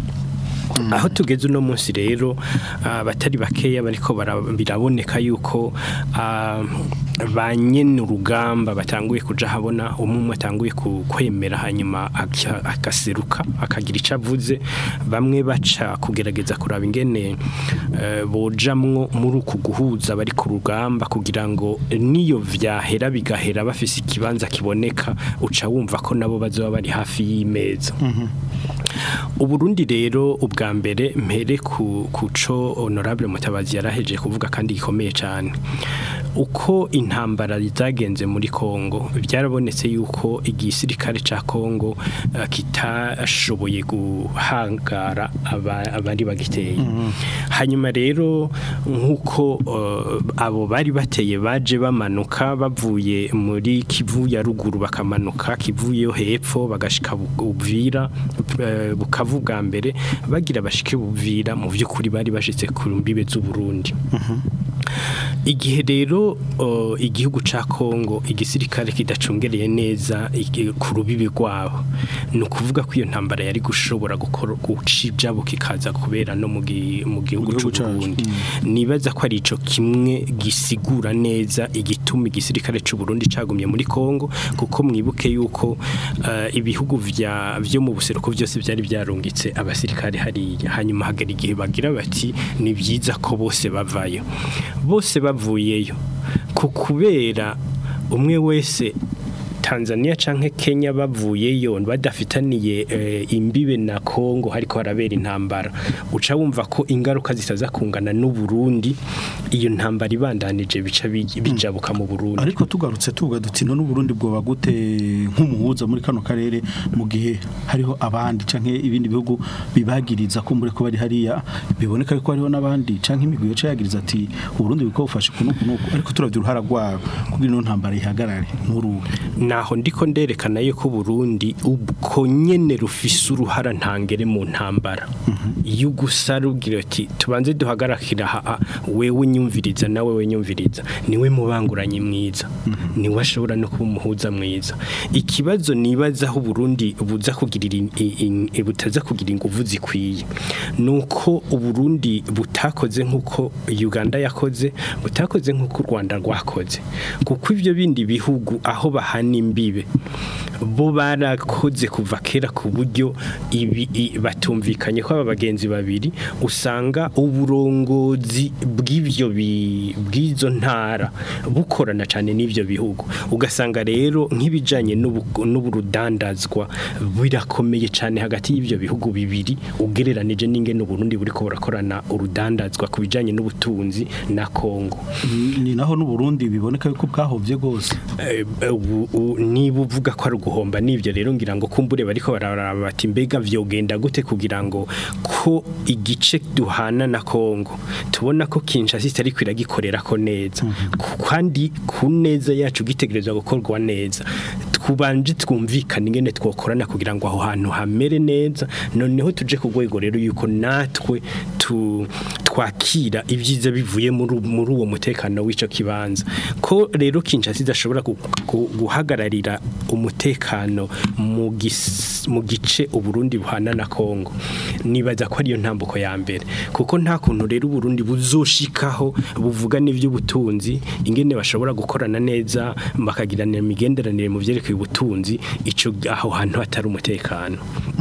aho tugeze uno munsi rero abatari bakeya bariko bara- biraboneka yuko ah, ba nyene urugamba batanguye kuja habona umwe umwe atanguye ku- kwemera hanyuma aka- akaseruka akagira ico avuze bamwe baca kugerageza kuraba ingene eh, bojamwo muri uku guhuza bari ku rugamba kugira ngo niyo vyahera bigahera bafise ikibanza kiboneka uca wumva ko nabo bazoba bari hafi y'imeza uburundi rero ubwa mbere mpere ku kuco honorable mutabazi yaraheje kuvuga kandi gikomeye cyane uko intambara zagenze muri Kongo byarabonetse yuko igisirikare ca Kongo uh, kitashoboye guhangara aba- abari bagiteye hanyuma rero nkuko uh, abo bari bateye baje bamanuka bavuye muri Kivu ya ruguru bakamanuka Kivu yo hepfo bagashika Bu- Uvira eh, bukavu bwa mbere bagira bashike buvira mu by'ukuri bari bashitse ku mbibe z'u Burundi igihe rero o, igihugu ca Kongo igisirikare kidacungereye neza igi- ku rubibi rwabo ni ukuvuga ko iyo ntambara yari gushobora gukora guca ibyabo kikaza kubera no mu gi- mu gihugu gihugu cy'u cacu, Burundi nibaza ko ari ico kimwe gisigura neza igituma igisirikare cy'u Burundi cagumye muri Kongo kuko mwibuke yuko eh, ibihugu vya byo mu buseruko byose byari byarungitse abasirikare hariya hanyuma hagera igihe bagira bati ni byiza ko bose bavayo bose bavuyeyo ku kubera umwe wese Tanzania canke Kenya bavuyeyo badafitaniye eh, imbibe na Kongo hariko harabera intambara uca wumva ko ingaruka zitaza kungana n'u Burundi iyo ntambara ibandanije bica bij- bijabuka mu Burundi ariko tugarutse tuvuga duti none Burundi bwoba gute nk'umuhuza muri kano karere mu gihe hariho abandi canke ibindi bihugu bibagiriza ko muri ko bari hariya biboneka ko hariho n'abandi canke imigwi yaca yagiriza ati Burundi biko bufashe kuno kuno ariko turavye uruhara rwabo kugira ino ntambara ihagarare nk'uruhe naho ndiko nderekana yuko Burundi ubwo nyene rufise uruhara ntangere mu ntambara iyo gusa rugira ati tubanze duhagarakira ha wewe nyumviriza nawe we nyumviriza niwe mubanguranye mwiza niwe ashobora no kuba umuhuza mwiza ikibazo nibaza aho Burundi buza kugirira in- in- in- butaza kugira inguvu zikwiye nuko uburundi butakoze nkuko Uganda yakoze butakoze nkuko u Rwanda rwakoze kuko ivyo bindi bihugu aho bahana imbibe bo barakoze kuva kera ku buryo ibi i- batumvikanye ko aba bagenzi babiri usanga uburongozi bw'ivyo bi- bw'izo ntara bukorana cyane n'ivyo bihugu ugasanga rero nk'ibijanye n'ubu- n'uburudandazwa birakomeye cyane hagati y'ivyo bihugu bibiri ugereranije n'ingene Burundi buriko burakorana urudandazwa ku bijanye n'ubutunzi na Kongo ni naho n'u Burundi biboneka yuko bwahovye gose Eh, ubu- u- niba uvuga ko ari uguhomba n'ibyo rero ngira ngo kumbure bariko bararaba bati mbega vyogenda gute kugira ngo ko igice duhana na Kongo tubona ko Kinshasa itari kwiragikorera ko neza Ku- kandi ku neza yacu gitegerezwa gukorwa neza twubanje twumvikana ingene twokorana kugira ngo aho hantu hamere neza noneho tuje ku rwego rero yuko natwe tu twakira ibyiza bivuye muri u- muri uwo mutekano w'ico kibanza ko rero Kinshasa idashobora gu- gu- guhagararira umutekano mu gis- mu gice uburundi buhana na Kongo nibaza ko ariyo ntambuko ya mbere kuko nta kuntu rero uburundi buzoshikaho buvuga n'ivy'ubutunzi ingene bashobora gukorana neza bakagirana imigenderanire mu vyerekeye ubutunzi ico aho hantu hatari umutekano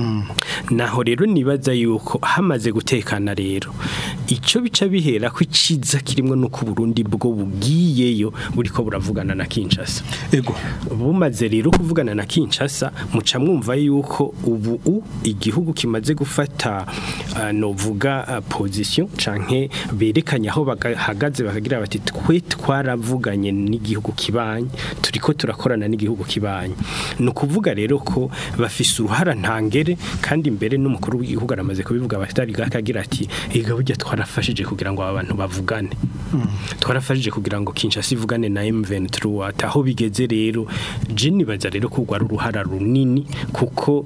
naho rero nibaza yuko hamaze gutekana rero icyo bica bihera ko iciza kirimo nuko Burundi bwo bugiyeyo buriko buravugana na Kinshasa ego bumaze rero kuvugana na Kinshasa muca mwumva yuko ubu u igihugu kimaze gufata uh, novuga uh, position canke berekanye aho bahagaze bakagira bati twe twaravuganye n'igihugu kibanye turiko turakorana n'igihugu kibanye ni ukuvuga rero ko bafise uruhara ntangere kandi imbere n'umukuru w'igihugu aramaze kubivuga abatari gakagira ati ega burya twarafashije kugira ngo aba bantu bavugane twarafashije kugira ngo Kinshasa ivugane na M23 ati aho bigeze rero je nibaza rero ko rwari uruhara runini kuko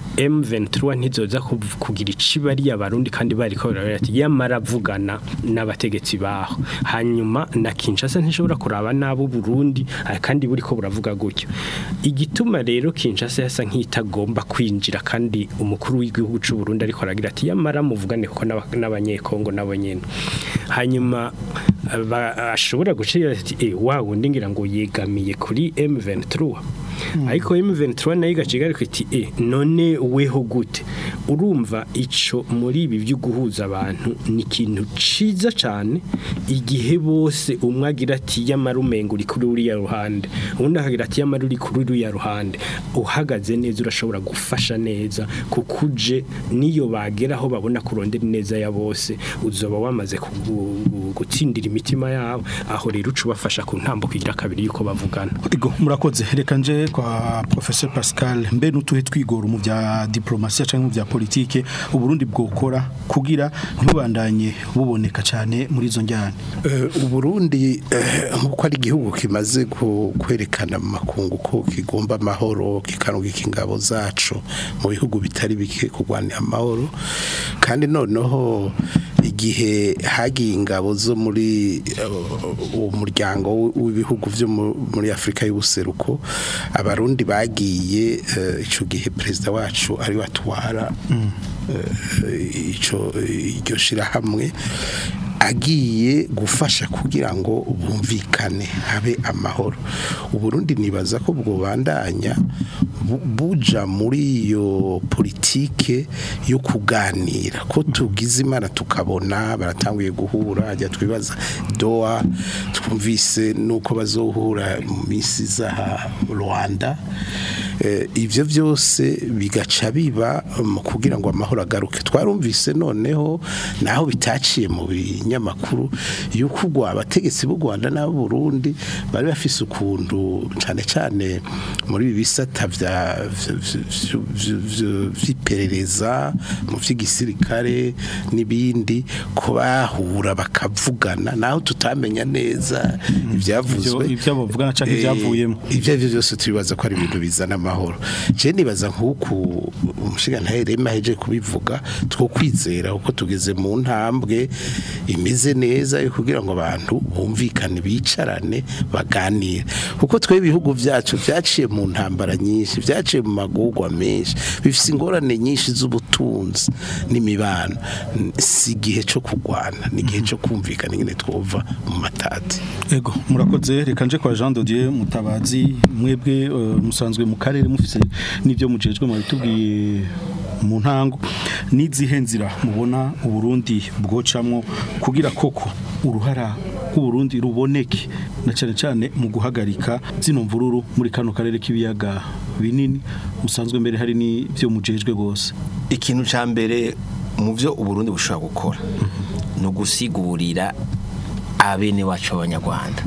M23 ntizoza kuv- kugira icibari abarundi kandi bari ko barabara ati yamara avugana n'abategetsi baho hanyuma na Kinshasa ntishobora kuraba nabo Burundi ah, kandi buri ko buravuga gutyo igituma rero Kinshasa yasa nk'itagomba kwinjira kandi umukuru w'igihugu cy'u Burundi ariko aragira ati yamara muvugane kuko n'aba- n'abanyekongo nabo nyene hanyuma ba- ashobora gucira ati eh wa wundi ngira ngo yegamiye kuri M23 ariko M23 nayo igaciga ariko iti eh none weho gute urumva ico muri ibi byo guhuza abantu ni ikintu ciza cyane igihe bose umwe agira ati yamarumengo uri kuri uriya ruhande undi akagira ati yamara uri kuri uriya ruhande uhagaze neza urashobora gufasha neza kuko uje niyo bagera aho babona kurondera neza ya bose uzoba wamaze kugu- gu- gutsindira imitima yabo aho rero uca ubafasha ku ntambo kugira kabiri yuko bavugana Ego murakoze reka nje kwa professeur Pascal mbe nutuhe twigoro mu bya diplomasi cyangwa mu bya politike uburundi bwokora kugira ntibandanye buboneka cyane muri izo njyane Eh, uburundi eh, nk'uko ari igihugu kimaze ku- kwerekana mu makungu ko kigomba amahoro kikarungika ingabo zacu mu bihugu bitari bike kurwanira amahoro kandi noneho igihe hagiye ingabo zo muri eh, uwo muryango w- w'ibihugu byo mu- muri Afrika y'ubuseruko abarundi bagiye eh, ico gihe perezida wacu ari watwara eh, ico iryo shirahamwe agiye gufasha kugira ngo bumvikane habe amahoro uburundi nibaza ko bwobandanya bu- buja muri iyo politike yo kuganira ko tugize imana tukabona baratanguye guhura ajya twibaza doa twumvise nuko bazohura mu minsi za Rwanda Eh, ivyo byose bigaca biba mu kugira ngo amahoro agaruke twarumvise noneho naho bitaciye mu binyamakuru yuko ugwa abategetsi b'u Rwanda n'abo Burundi bari bafise ukuntu cane cane muri ibi bisata vya vy- vy- vy- vy- vy'iperereza mu vy'igisirikare n'ibindi ko bahura bakavugana naho tutamenya neza ivyavuzwe Ivyo- ivyo bavugana canke Eh, ivyavuyemo. ibyo ari byo byose tubibaza ko ari ibintu bizana amahoro je nibaza nk'uku umushigantahe rema heje kubivuga two kwizera uko tugeze mu ntambwe imeze neza yo kugira ngo abantu bumvikane bicarane baganire kuko twe ibihugu byacu byaciye mu ntambara nyinshi byaciye mu magugwa menshi bifise ingorane nyinshi z'ubutunzi n'imibano si igihe cyo kurwana ni igihe cyo kumvikana ingene twova mu matati Ego murakoze reka nje kwa Jean Dodier mutabazi mwebwe eh, musanzwe mu karere mufise n'ibyo mujejwe mu bitubwiye mu ntango n'izihe nzira mubona uburundi bwocamwo kugira koko uruhara rw'uburundi ruboneke na cyane cyane mu guhagarika zino mvururu muri kano karere k'ibiyaga binini musanzwe mbere hari n'ibyo mujejwe rwose ikintu cya mbere mu byo uburundi bushobora gukora ni ugusigurira abene wacu b'abanyarwanda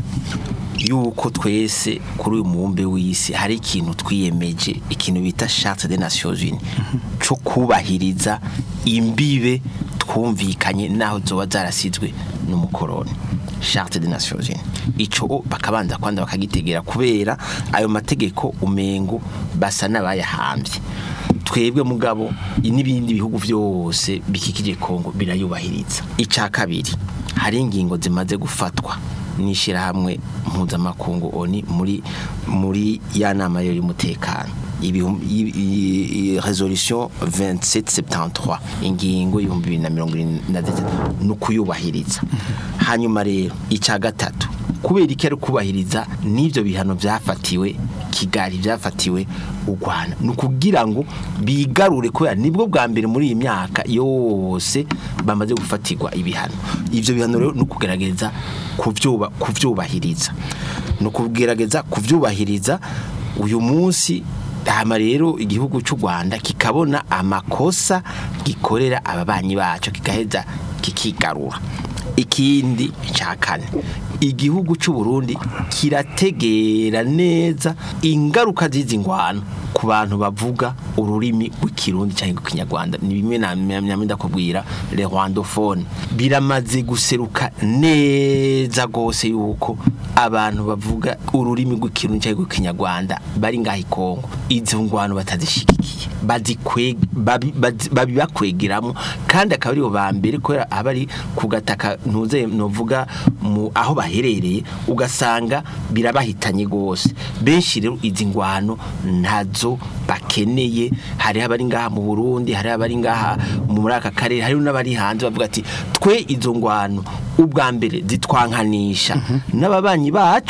yuko twese kuri uyu mubumbe w'isi hari ikintu twiyemeje ikintu bita charte des nations unies cyo kubahiriza imbibe twumvikanye naho zoba zarasizwe n'umukoroni charte des nations unies ico bakabanza kwanda bakagitegera kubera ayo mategeko umengo basa n'abayahambye twebwe mugabo n'ibindi bihugu byose bikikije Kongo birayubahiriza icya kabiri hari ingingo zimaze gufatwa n'ishyirahamwe mpuzamakungu oni muri muri ya nama y'umutekano ibihum- i- i- i- resolution 2773 ingingo y'ibihumbi bibiri na mirongo irindwi na gatatu ni ukuyubahiriza hanyuma rero icya gatatu kubera iki ari kubahiriza n'ibyo bihano byafatiwe kigali byafatiwe u rwanda ni ukugira ngo bigarure kubera nibwo bwa mbere muri iyi myaka yose bamaze gufatirwa ibihano ibyo bihano rero ni ukugerageza kubyuba- kubyubahiriza ni ukugerageza kubyubahiriza uyu munsi hama rero igihugu cy'u Rwanda kikabona amakosa gikorera ababanyi bacu kigaheza kikigarura ikindi cya kane igihugu cy'u Burundi kirategera neza ingaruka z'izi ngwano ku bantu bavuga ururimi rw'ikirundi cyangwa rw'ikinyarwanda ni bimwe na myamwe ndakubwira le rwandophone biramaze guseruka neza gose yuko abantu bavuga ururimi rw'ikirundi cyangwa rw'ikinyarwanda bari ngaho i Kongo izo ngwano batazishigikiye bazikwe babi- bazi- babibakwegeramo kandi akaba aribo ba mbere kubera aba ari ku gataka ntuze novuga mu aho baherereye ugasanga birabahitanye gose benshi rero izi ngwano ntazo bakeneye hari abari ngaha mu Burundi hari abari ngaha muri aka karere hari n'abari hanze bavuga ati twe izo ngwano ubwa mbere zitwankanisha n'ababanyi bacu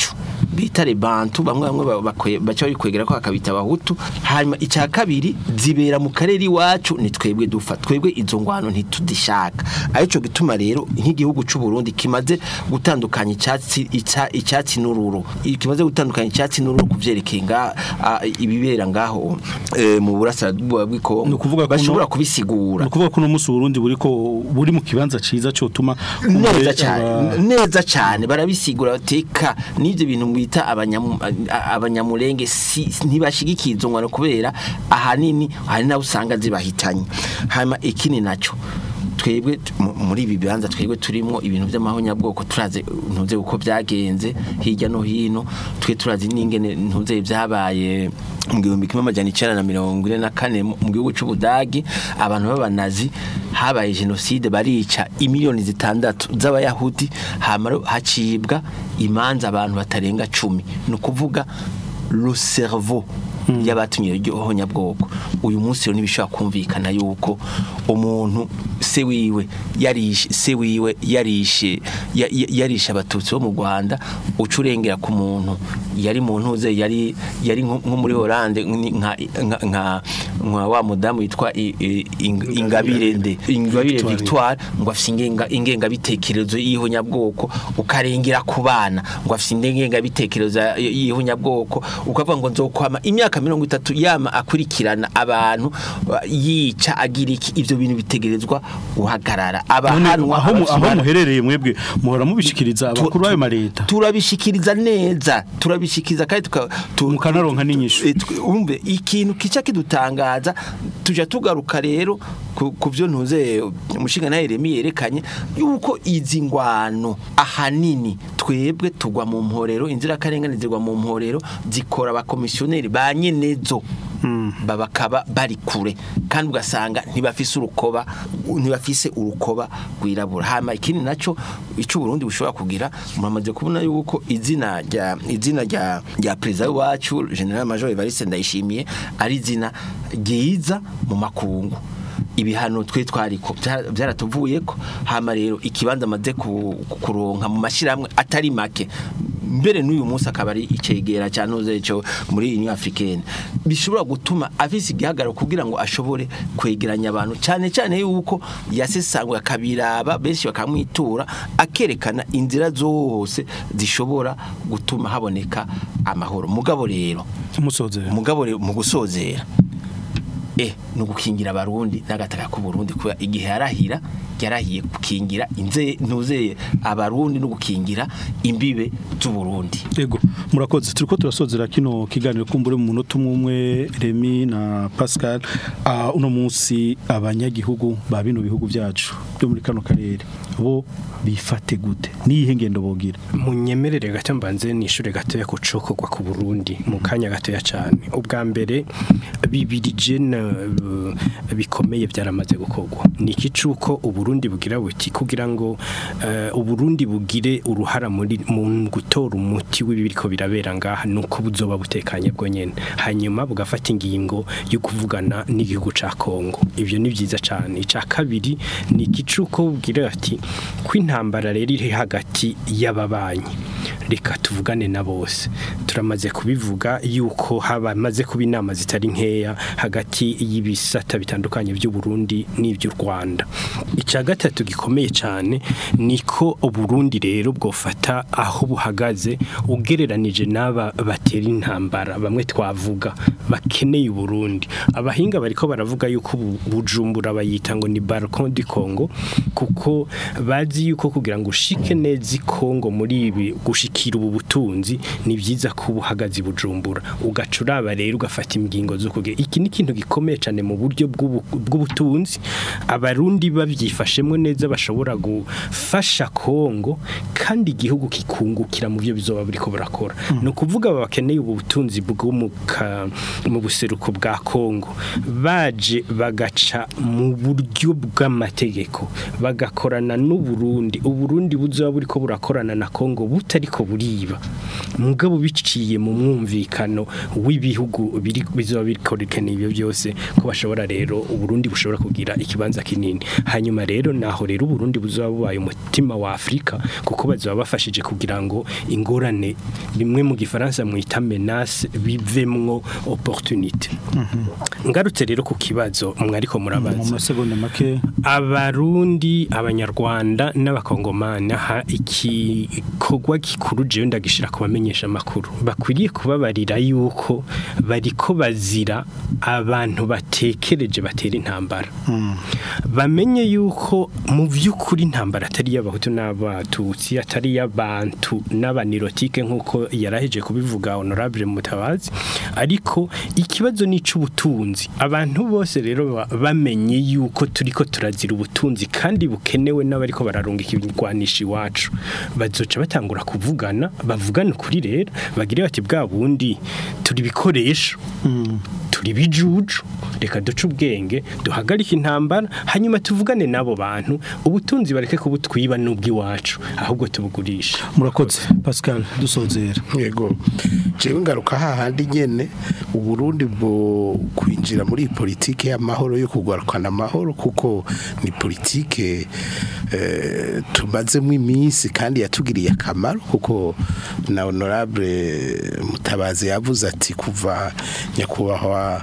bita rebantu bamwe bamwe ba- bakwe- baca bikwegera ko bakabita abahutu hanyuma icya kabiri zibera mu karere iwacu ni twebwe dufa twebwe izo ngwano ntitudishaka arico gituma rero nk'igihugu c'u Burundi kimaze gutandukanya icyatsi ica- icyatsi n'ururo kimaze gutandukanya icyatsi n'ururo kuvyerekeye nga a- ibibera ngaho eh, mu burasirazuba Ni bw'Ikongo ukuvuga ko bashobora no- kubisigura ni ukuvuga ko uno munsi Burundi buri ko buri mu kibanza ciza cyotuma neza cyane neza cyane barabisigura bateka n'ibyo bintu bita abanyamu- a- abanyamurenge si ntibashigikiye izo ngwano kubera ahanini hari nabo usanga zibahitanye hanyuma ikindi nacyo twebwe t- mu- muri ibi bibanza twebwe turimo ibintu by'amahonyabwoko turazi ntuze uko byagenze hirya no hino twe turazi n'ingene ntuze byabaye mu gihumbi kimwe amajana icenda na mirongo ine na kane mu mu gihugu c'ubudagi abantu b'abanazi habaye jenoside barica imiliyoni zitandatu z'abayahudi hama hacibwa imanza abantu batarenga cumi ni ukuvuga le cerveau y'abatumye iryo honyabwoko uyu munsi rero ntibishobora kumvikana yuko umuntu se wiwe yarishe se wiwe yarishe ya- ya- yarishe abatutsi bo mu Rwanda uca urengera ku muntu yari mu ntuze yari yari nko nko muri Hollande ni- nka nka- nka nka wa mudamu yitwa i- i- Ing- Ingabire nde Ingabire Victoire. Victoire ngo afite ingenga ingenga bitekerezo y'ihonyabwoko ukarengera ku bana ngo afite ingenga bitekerezo y'ihonyabwoko ukavuga ngo nzokwama imyaka mirongo itatu yama akurikirana abantu uh, yica agira iki ivyo bintu bitegerezwa guhagarara None abahanwa aho mu- aho abasumana- muherereye mwebwe muhora mubishikiriza Tu- abakuru tu- b'ayo mareta turabishikiriza neza turabishikiriza kandi tuka tu- Mukanaronka n'inyishu. Eh, twe- umve ikintu kica kidutangaza tuja tugaruka rero ku ku byo ntuze umushinga nawe Remi yerekanye yuko izi ngwano ahanini twebwe tugwa mu mporero inzirakarengane zigwa mu mporero zikora abakomisiyoneri ba nyenezo babakaba bari kure kandi ugasanga ntibafise urukoba ntibafise urukoba rwirabura hama ikindi naco ico Burundi bushobora kugira muramaze kubona yuko izina rya izina rya rya president wacu General Major Evariste Ndayishimiye ari izina ryiza mu makungu ibihano twe twariko byara- byaratuvuyeko hama rero ikibanza amaze ku- kuronka mu mashiramwe atari make mbere n'uyu munsi akaba ari icegera cya ntuze cyo muri Union Africaine bishobora gutuma afise igihagararo kugira ngo ashobore kwegeranya abantu cyane cyane yuko yasesangwe akabiraba benshi bakamwitura akerekana inzira zose zishobora gutuma haboneka amahoro mugabo rero musozera mugabo rero mu gusozera eh no gukingira abarundi n'agataka ku Burundi kuba igihe yarahira yarahiye gukingira inze ntuzeye abarundi no gukingira imbibe z'u Burundi Ego murakoze turiko turasozera kino kiganiro kumbure mu munota umwe umwe Remy na Pascal uh, uno munsi abanyagihugu ba bino bihugu byacu byo muri kano karere bo bifate gute niyihe ngendo bogira munyemerere gato mbanze nishure gatoya kucokorwa ku Burundi mu kanya gatoya cyane ubwa mbere bibiri jena uh, bikomeye byaramaze gukorwa ni iki cuko uburundi bugira buti kugira ngo uh, uburundi bugire uruhara muri mu gutora umuti w'ibiriko birabera ngaha nuko buzoba butekanye bwo nyene hanyuma bugafata ingingo yo kuvugana n'igihugu ca Kongo ivyo ni byiza cyane ica kabiri ni iki cuko bugira ati kw'intambara rero iri hagati y'ababanyi reka tuvugane na bose turamaze kubivuga yuko haba maze kuba inama zitari nkeya hagati y'ibisata bitandukanye by'u Burundi n'iby'u Rwanda icya gatatu gikomeye cyane niko uburundi rero bwofata aho buhagaze ugereranije n'aba batera intambara bamwe twavuga bakeneye uburundi abahinga bariko baravuga yuko bu- bujumbura bayita ngo ni balcon du Congo kuko bazi yuko kugira ngo ushike neza i Congo muri ibi gushikira ubu butunzi ni byiza ko ubuhagaze i bujumbura ugaca uraba rero ugafata ingingo zo kugira iki ni ikintu gikomeye cyane mu buryo bw'ubu- bw'ubutunzi abarundi babyifashemo neza bashobora gufasha Kongo kandi igihugu kikungukira mu byo bizoba biriko barakora ni ukuvuga aba bakeneye ubu butunzi bwo mu ka- mu buseruko bwa Kongo baje bagaca mu buryo bw'amategeko bagakorana n'u Burundi uburundi buzoba buriko burakorana na Kongo butariko buriba mugabo biciye mu mwumvikano w'ibihugu biri bizoba bikorekana ibyo byose ko bashobora rero uburundi bushobora kugira ikibanza kinini hanyuma rero naho rero uburundi buzoba bubaye umutima wa Afrika kuko bazoba bafashije kugira ngo ingorane bimwe mu gifaransa mwita menace bivemwo opportunité ngarutse rero ku kibazo mwariko mu murabaza masegonda make abarundi abanyarwanda n'abakongomani aha igikorwa gikuru jewe ndagishira ku bamenyesha amakuru bakwiriye kubabarira yuko bariko bazira abantu batekereje batera intambara bamenye yuko mu by'ukuri intambara atari y'abahutu n'abatutsi atari y'abantu n'abanirotike nk'uko yaraheje kubivuga honorable mutabazi ariko ikibazo ni ic'ubutunzi abantu bose rero ba- bamenye yuko turiko turazira ubutunzi kandi bukenewe n'abariko bararungika ibigwanisha iwacu bazoca batangura kuvugana bavugana ukuri rero bagire bati bwa bundi turi ibikoresho turi bijuju reka duce ubwenge duhagarike intambara hanyuma tuvugane n'abo bantu ubutunzi bareke kubutwiba n'ubw'iwacu ahubwo tubugurisha murakoze Pascal dusozera yego jewe ngaruka hahandi nyene uburundi bwo kwinjira muri iyi politike y'amahoro yo kugarukana amahoro kuko ni politike eh, tumazemo iminsi kandi yatugiriye akamaro kuko na honorable mutabazi yavuze ati kuva nyakubahwa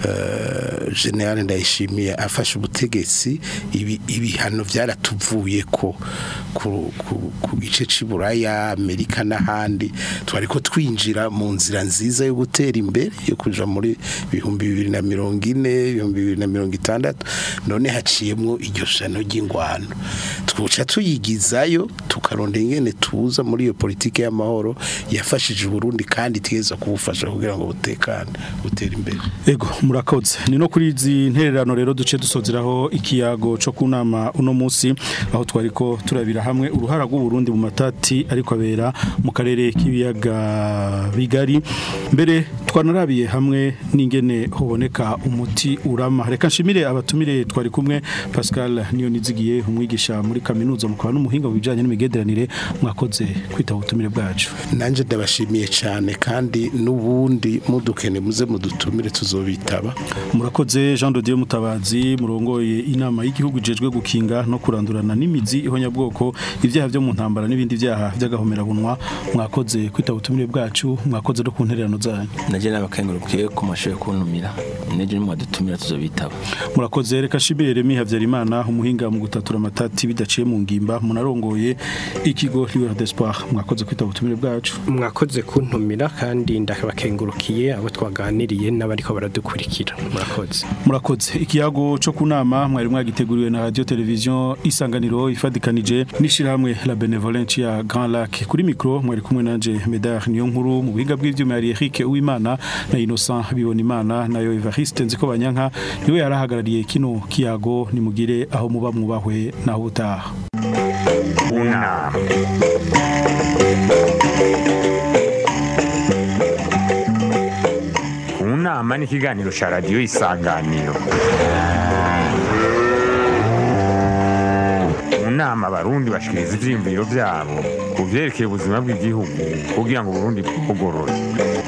eh, general ndayishimiye afashe ubutegetsi ibi- ibihano byaratuvuye ko ku, ku, ku gice cy'iburaya amerika n'ahandi twari ko twinjira mu nzira nziza yo gutera imbere yo kuja muri ibihumbi bibiri na mirongo ine ibihumbi bibiri na mirongo itandatu none haciyemwo iryo shano ry'ingwano twuca tuyigizayo tukarondera ingene tuza muri iyo politike y'amahoro yafashije uburundi kandi tweza kubufasha kugira ngo butekane butere imbere Ego murakoze ni no kuri izi ntererano rero duce dusozeraho ikiyago cyo kunama uno munsi aho twariko turabira hamwe uruhara rw'u Burundi mu matati ariko abera mu karere k'ibiyaga bigari mbere twanarabiye hamwe n'ingene hoboneka umuti urama reka nshimire abatumire twari kumwe Pascal niyo nizigiye umwigisha muri kaminuza mukaba n'umuhinga mu bijanye n'imigenderanire mwakoze kwitaba ubutumire bwacu nanje ndabashimiye cyane kandi n'ubundi mudukene muze mudutumire tuzobitaba murakoze Jean de Dieu Mutabazi murongoye inama y'igihugu ijejwe gukinga no kurandurana n'imizi ihonyabwoko ibyaha byo mu ntambara n'ibindi byaha by'agahomerabunwa mwakoze kwitaba ubutumire bwacu mwakoze no ku ntererano zanyu naje nabakengurukiye ku mashuri kuntumira neje nimwadutumira tuzobitaba murakoze reka shimire Remy Havyarimana umuhinga mu gutatura amatati bidaciye mu ngimba munarongoye ikigo Libre d'Espoir mwakoze kwitaba ubutumire bwacu mwakoze kuntumira kandi ndabakengurukiye abo twaganiriye n'abariko baradukurikira murakoze murakoze ikiyago cyo kunama mwari mwagiteguriwe na radio television isanganiro ifadikanije nishirahamwe la benevolence ya Grand Lac kuri micro mwari kumwe nanje Medar niyo nkuru mu biga bw'ivyuma yari Eric Uwimana na Innocent bibona imana nayo Evariste nziko banyanka niwe yarahagarariye kino kiyago nimugire aho muba mwubahwe naho utaha unama unama ni ikiganiro cya radiyo isanganiro mu nama abarundi bashikiriza ivyiyumviro vyabo ku vyerekeye ubuzima bw'igihugu kugira ngo uburundi bugorore